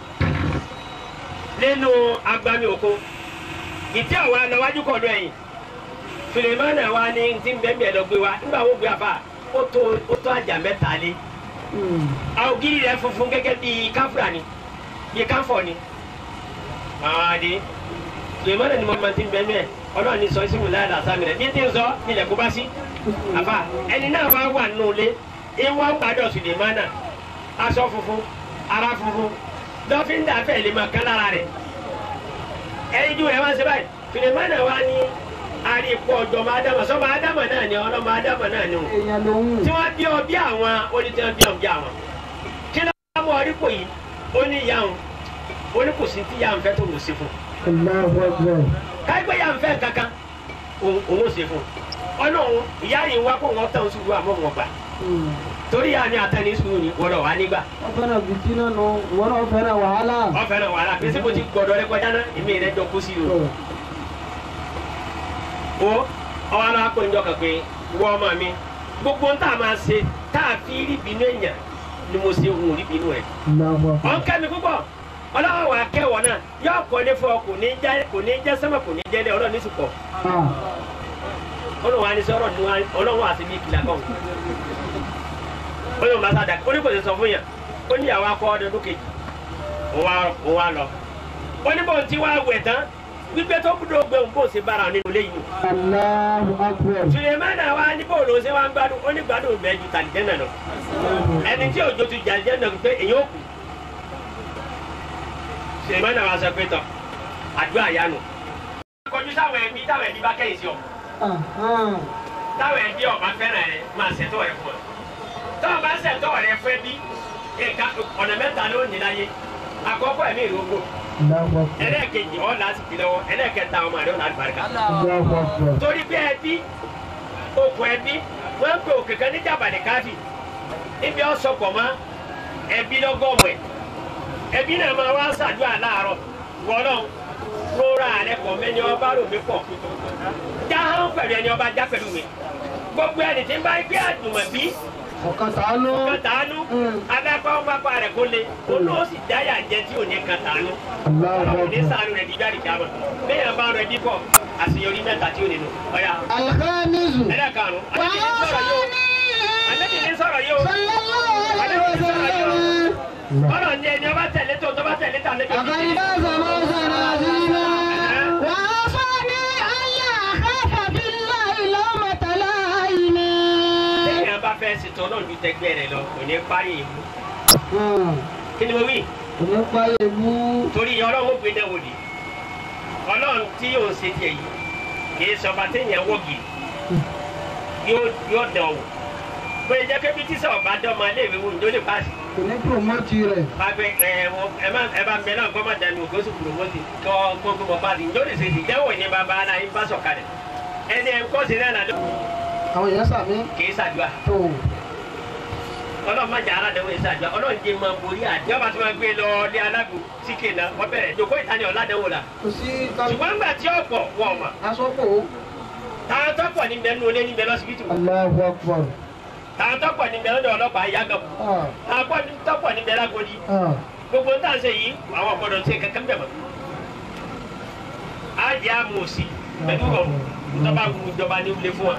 nínú agbami òkun. Ìtí àwa lọ wájú kọ̀ọ̀dọ̀ ẹ̀yìn. Sìlẹ̀mánà wa ní ti ń bẹ́ẹ̀ lọ gbé wa nígbà wo gbé àfà ó tó ó tó àjà mẹ́ta lé. Hmm. Àwògiri rẹ̀ funfun gẹ́gẹ́ bí káfíà ni bí káfọ̀ ni. Àdé Sìlẹ̀mánà ni mo máa ti ń bẹ́ẹ̀ mẹ́ ọlọ́run ní sọ ìsìnkú láyà làásà mi rẹ̀ bí tí ń sọ nílẹ̀ kó bá sí. Àfà ẹni náà wá wà nù lé ìwọ́n gbàdọ̀ Sìlẹ̀mánà aṣọ funfun ara funfun dọ́fíńdà fẹ́ lè máa kán lára rẹ̀ ẹyin ju rẹ̀ wá sí báyìí Sulemana wa ní àríkù ọjọ́ máa dámà sọ́mọ ádámà náà ni ọlọ́mọ ádámà náà ni o Èèyàn lòun. tí wọ́n bí ọ bí àwọn onítìwọ́n bí ọ bí àwọn kí ló wá mú ọrípò yìí ó ní ìyá òun ó ní kò sí tí ìyá òun fẹ́ tó wò sí fún Allahu akbar. káyipẹ́ ìyá òun fẹ́ kankan òun òun ò sí fún ọlọ́run ìyá yìí wá kó wọn tán sùúrù àmọ́ wọn gbà torí yà ni àtẹni sùúrù ni wọ́n lọ wá nígbà wọ́n fẹ́ràn fìtínà nù wọ́n náà fẹ́ràn wàhálà. wọ́n fẹ́ràn wàhálà pé síbo ti gbọ́dọ̀ rẹ kọjá náà èmi rẹ jọ kú sí i o. o ọwọ́ aláwa kò ní jọ kàn pé wọ́n ọmọ mi gbogbo ń tà máa ṣe tá a fi rí bínú èèyàn ni mo ṣe òun rí bínú rẹ̀. ọ̀n kẹ́mi púpọ̀ ọlọ́wọ́ wa kẹwọ̀ náà yóò kọ́ ní fọ kò ní jẹ́ kò ní jẹ́ sẹ́mọ̀ kò ní jẹ́ lẹ́ ọlọ́run ní sùpọ̀ ọlọ́run wa ní sọ́rọ̀ ní ọlọ́run àti bí ìkìlá kan ọlọ́run bá sáà dà ó ní kò sì sọ fún yàn ó ní ìyàwó akọ ọdún ọdún kejì ó wá ó wá lọ ó ní bóun ti wá wẹ̀ tán gbígbé tó gbúdọ̀ gbé òun bóun ṣe bára nínú ilé yìí Allahu akbar. Sulemana wa ní bóun ló ṣe wá ń gbádùn ó ní gbádùn bẹ́ẹ̀ ju tàlìjẹ́ náà lọ ẹni tí òjò ti jàlìjẹ́ náà pé èyí ó kù Sulemana wa sọ pé tọ àdúrà yánu kọjú sáwọn ẹbí táwọn ẹbí bá kẹ́yìn sí ọ táwọn ẹbí ọba fẹ́ràn rẹ máa ṣètò rẹ fún ọ táwọn bá ṣètò rẹ fún ẹbí nǹkan ọ̀nà mẹ́ta ló ní láyé àkọ́kọ́ ẹ̀mí ìrógbò Allahu akbar. ẹlẹ́ẹ̀kejì ọ̀ láti fi lọ́wọ́ ẹlẹ́ẹ̀kẹta ọmọ rẹ ọ̀nà àlùbáríkà Allahu akbar. torí pé ẹbí okùn ẹbí wọ́n ń pe òkè kan ní jàbàlẹ̀ káfí ibi ọ̀sọ̀pọ̀ mọ́ ẹbí lọ́gọ́mù ẹ̀ ẹbí náà máa wá ṣàdúrà láàárọ̀ wọ́lọ́ rọra rẹ pọ̀ mẹ́ni ọba rò mí pọ̀ jáhán pẹ̀lú ẹni ọba já pẹ̀lú mi gbogbo ẹni tí ń bá gbé àjùmọ̀bí ọ̀kan tàánú. kàtàánú abẹ́pẹ́ ọmọ apá rẹ̀ kó le ó ló sì dáyà jẹ tí ò ní kàtàánú Allahu ọlọ́run ní akbar. sàánú rẹ̀ dígbà dìgbàmọ̀ bẹ́ẹ̀ bá rẹ̀ dípọ̀ àṣeyọrí mẹ́ta tí ó nínú ọ̀yà Alkhamisu. ẹlẹ́karùn-ún wà àti á ní sọ̀rọ̀ yóò sọ́ni àti ní sọ̀rọ̀ yóò sallallahu alaihi wa sallam. ọ̀rọ̀ ní ẹni ọba tẹ̀lé tó tó bá tẹ̀lé tà lẹ́bi فقد فاز فوزا عظيما وأوصاني ألا أخاف بالله لومة لائم téèyàn bá fẹ́ ṣètò ọlọ́run ju tẹgbẹ́ rẹ̀ lọ kò ní parí ìlú kí ni mo wí Òní páyé mú. torí ọlọ́run ó gbé náà wò ni ọlọ́run tí yóò ṣe tiẹ̀ yìí kì í sọba téèyàn wọ́gì yóò yóò dán wò bóyá jẹ́ pé bí tíṣà ọba dán ọmọ iléèwé wò ní ó lè paasi. Kò ní promote rẹ̀. pàgbẹ́ ẹ ẹ má ẹ bá mẹ náà kọ́ má dání o kó sì kúrò mọ́tì kọ́ kó kó bọ́ paasi ní ó lè ṣe ìdẹ́wò ní bàbá aláì bá sọ̀kalẹ̀ ẹni ẹ kọ́ sí náà nàdó Àwọn èèyàn sàmí. kì í ṣàdúrà Tó. ọlọ́run má jà aládẹ́wò yìí ṣàdúrà ọlọ́run jẹ́ máa borí àdé ọba tí wọ́n gbé lọ ní alágùn síkè náà wọ́n bẹ̀rẹ̀ jòkó ìtàní ọ̀làdẹ́wò la Kò sí kálukú. ṣùgbọ́n ńgbà tí ọ̀pọ̀ wọ̀ ọ̀mà Aṣọ́pọ̀. táwọn tọ́pọ̀ ní bẹ́ẹ̀ nínú ilé ní bẹ́ẹ̀ lọ́sibítù Allahu akbar. táwọn tọ́pọ̀ ní bẹ́ẹ̀ lọ́dọ̀ ọlọ́pàá ìyáàgàmù Ah. táwọn tọ́pọ̀ ní bẹ́ẹ̀ lágodi Ah. gbogbo ń tàn ṣe yìí àwọn ọ̀gbọ́dọ̀ ṣe kankan bẹ̀ mọ́. á jẹ́ àmú òsì pẹ̀lú ọ̀run ìjọba wù ìjọba ní ilé fún wa.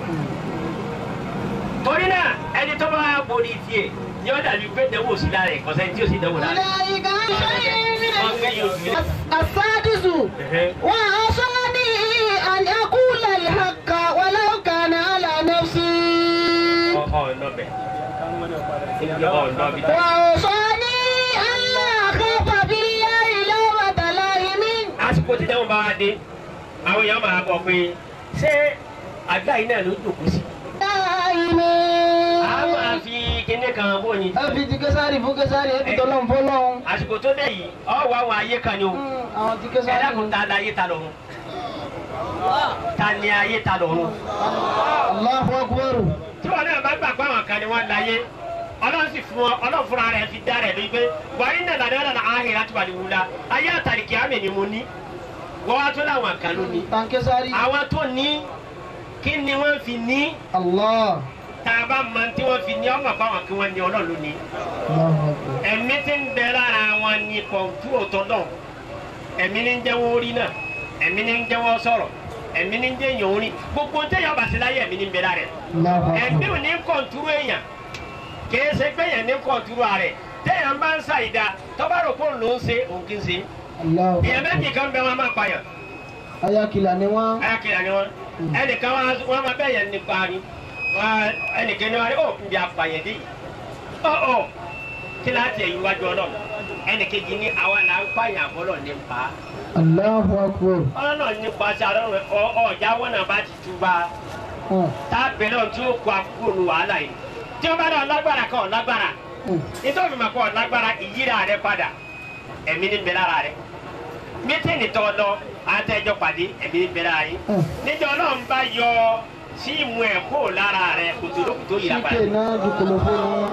torí náà ẹni tó bá borí tiẹ̀ ni ó dàbí pé dẹ́wọ́ òsì lára ẹ̀ kọ́sẹ́ tí ó sì dẹ́wọ́ lára ẹ̀. أولئك عن شيء من wọ́n gbé yóò fi الذكر. السادس وأوصاني أن أقول الحق ولو كان على نفسي ọ̀nà bẹ̀ ọ̀nà bẹ̀. وأوصاني ألا أخاف بالله لومة لائم àsìkò tí dẹ́wọ́n bá wá dé àwọn èèyàn máa bọ̀ pé ṣé àgbà yìí náà ló dòkú sí. لائم a máa fi kinní kan bó ni. Ẹ fi ti késàrì fún késàrì, ẹ fi tọ́lọ́run fọ́lọ́run. àsìkò tó dé yìí ọ̀ wá àwọn ayé kan ni o. Àwọn ti ẹ késàrì. dákun ta la ayé ta lọ́run ta ni ayé ta lọ́run Allahu akbar. tí wọn náà bá gbà pé àwọn kan ni wọn láyé ọlọ́run sì fún ọ ọlọ́run fúnra rẹ̀ fi dá rẹ̀ lórí pé wàá iná làdá làdá ahìrì láti wà ní wúlá ayé àtàlìkì àmì ni mo ní wọ́n wá tó láwọn kan ló ní Tan késàrì. àwọn tó ní kí ni wọ́n fi ní Allah. tá a bá mọ tí wọ́n fi ní ọmọ báwọn kí wọ́n ní ọlọ́run ló ní Allahu akbar. ẹ̀mí tí ń bẹ lára wọn ní kọ̀ǹtù òtọ́ náà ẹ̀mí ní ń jẹ́wọ́ orí náà ẹ̀mí ní ń jẹ́wọ́ sọ̀rọ̀ ẹ̀mí ní ń jẹ́ èèyàn orí gbogbo téèyàn bá sí láyé ẹ̀mí ní ń bẹ lára rẹ̀ Allahu ẹ̀mí akbar. ò ní kọ̀ǹtúrú èèyàn kìí ṣe pé èèyàn ní kọ̀ǹtúrú rẹ̀ téèyàn bá ń ṣàìdá tọ́ba rò fóònù ló ń ṣe òun kì í ṣe Allahu èèyàn méjì kan bẹ wọn máa pààyàn Ayakila ni wọ́n. ayákìlá ni wọn ẹnìkan wọn wọn máa bẹ̀yẹ̀ nípa ni wọn ẹnìkan ni wọn ó ń bí apààyàn dé yìí ọ ọ kí láti ẹ̀yìn wájú ọlọ́run ẹnìkejì ní àwa là ń pààyàn àbọ̀lọ̀ nípa Allahu akbar. ọlọ́run nípa sí àlọ́run ọjà wọn náà bá ti túbà Ah. tábìlì náà tí ó kó àkókò nu wàhálà yìí tí wọn bá dá ọlágbára kan ọlágbára Mm. nítorí mà kọ ọlágbára ìyíra rẹ padà ẹ̀mí ní bẹ lára rẹ mítìnì tó lọ àtẹjọ pàdé ẹ̀mí ní bẹ lára yìí Mm. níjọ Ọlọ́run bá yọ síìmù ẹ̀ kó lára rẹ̀ kòtò lókùn tó yìí Síkè apá. náà dùkúlù fún wọn.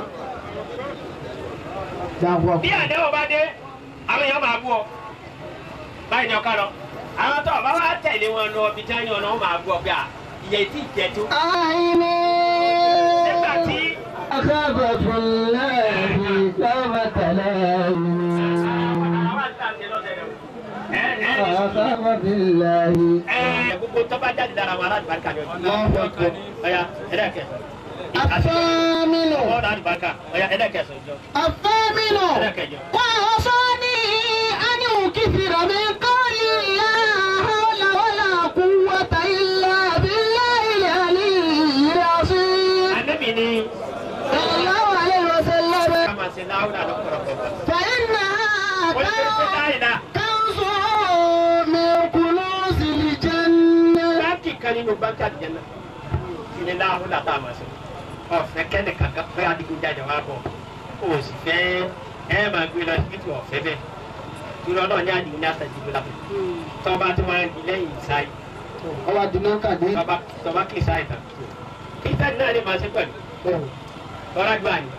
Dàpọ̀. bí àdéhùn bá dé àwọn èèyàn máa bú ọ báyìí ni ọkọ lọ àwọn tó ọba wa tẹ̀lé wọn lọ bí táyà ọ̀nà wọn máa bú ọ bí a ìyẹn tí ì jẹ tó. Àìní. nígbà tí Akhabatullahi kamatalahi. àwọn àti àti lọ́sẹ̀ rẹ̀ ẹ ẹ Akhabatullahi. ẹ gbogbo tó bá jáde dára wọn aláàbàríkà ni ọjọ́ Allahu akbar. ọ̀ya ẹ̀dẹ́kẹ̀ Afámínú. ọ̀dà àlùbáríkà ọ̀ya ẹ̀dẹ́kẹ̀ sọ̀jọ́ Afámínú. ẹ̀dẹ́kẹ̀ jọ. وأوصاني أن أكثر من قول لا حول ولا قوة إلا بالله العلي العظيم ànábì ni صلى الله عليه وسلم ká máa ṣe láwùrán lọ́pọ̀lọpọ̀ فإنها ó ní ṣe láìda كنز من كنوز الجنة báńkì kan nínú báńkì àdìjẹ́nà ní láwùrán tá a máa ṣe ọ̀fẹ́ kẹ́nìkan kan pé adigunjalè wa bọ̀ kó o sì fẹ́ ẹ máa gbé lọ síbi tí ọ̀fẹ́ bẹ́ẹ̀ irú ọlọ́run ní àdìgún ní àtàjìbò lápò tọ́ba tó máa ń di lẹ́yìn ìsáyé ọwọ́ àdúná kàdé tọ́ba tọ́ba kì í sáyé tán kírísítẹ́nì náà lè máa ṣe pẹ̀lú lọ́ra gbà ní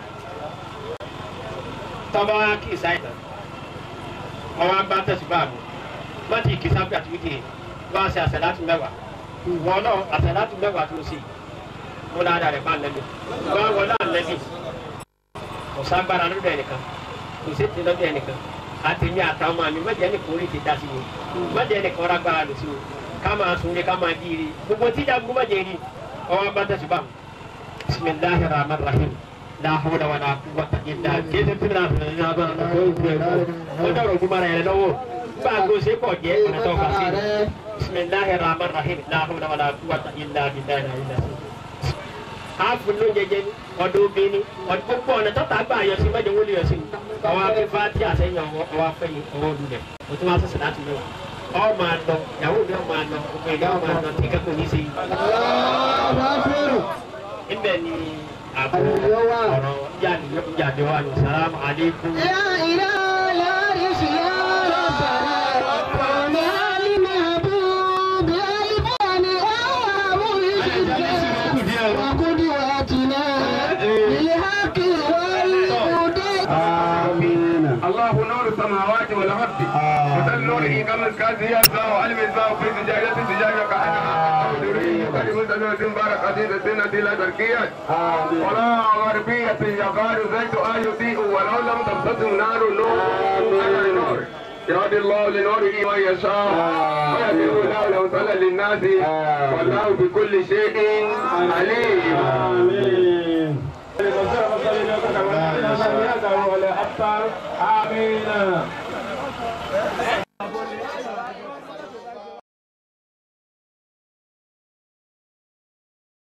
tọ́ba wa kì í sáyé tán ọwọ́ agbá tẹ̀síbá àbò má ti kì í sábà tó kì í wá ṣe àṣàlátù mẹ́wàá wọn náà àṣàlátù mẹ́wàá tó ṣe mo dáadáa rẹ̀ bá ń lẹ́nu wọ́n wọlé àlẹ́bí kò ságbára lọ́dọ̀ ẹnìkan kò sí ti lọ́dọ̀ ẹnìkan àtẹ̀mí àtàwọn ọmọ mi mọ̀jẹ̀ ní kórè ti da sí mi mọ̀jẹ̀ ní kọ́ra gbára lò sí o ká máa sunlé ká máa di ire gbogbo tí ìjà gbogbo mọ̀jẹ̀ rí ọwọ́ bá tẹ̀sí bá bisimilahi rahman rahim la hawla wala quwwata illa kéde tí mina fún mi náà bá kó o gbé kó o dọ̀rọ̀ ogun mara yẹn lọ́wọ́ bá a gbọ́ sépọ̀ jẹ́ ọ̀nà tó kà sí bisimilahi rahman rahim la hawla wala quwwata illa billahi ilà àfun ló jẹjẹ ní ọdún obìnrin ọdún gbogbo ọ̀nà tọ́ta gbà yọ sí mẹ́jọ wọlé yọ sí mi ọwọ́ afẹ́fẹ́ àti àsẹ́yìn ọwọ́ ọwọ́ afẹ́yìn ọwọ́ olùlẹ̀ o tún wá sọ̀sọ̀ láti mẹ́wàá ọ máa lọ ìyàwó mi ọ máa lọ gbogbo ìyá ọ máa lọ tí kẹ́kọ̀ọ́ ní í ṣe yìí. níbẹ̀ ni àbò ọ̀rọ̀ yáàdì yáàdì wa ní sàlámù aleykum. لا إله لا ريش يا ربنا ربنا المحبوب الفان وقدوتنا للحق والهدى الله نور السماوات والارض مثل نوره كمسكات يسعى وعلم الزاو في سجاجة سجاجة كأنها دري كلمة نور بارك عزيز السنة لا بركية ولا غربية يقال زيت آل يضيء ولو لم تمسسه نار نور على نور يهدي الله لنوره من يشاء ويهدي الله لو صلى للناس والله بكل شيء عليم آمين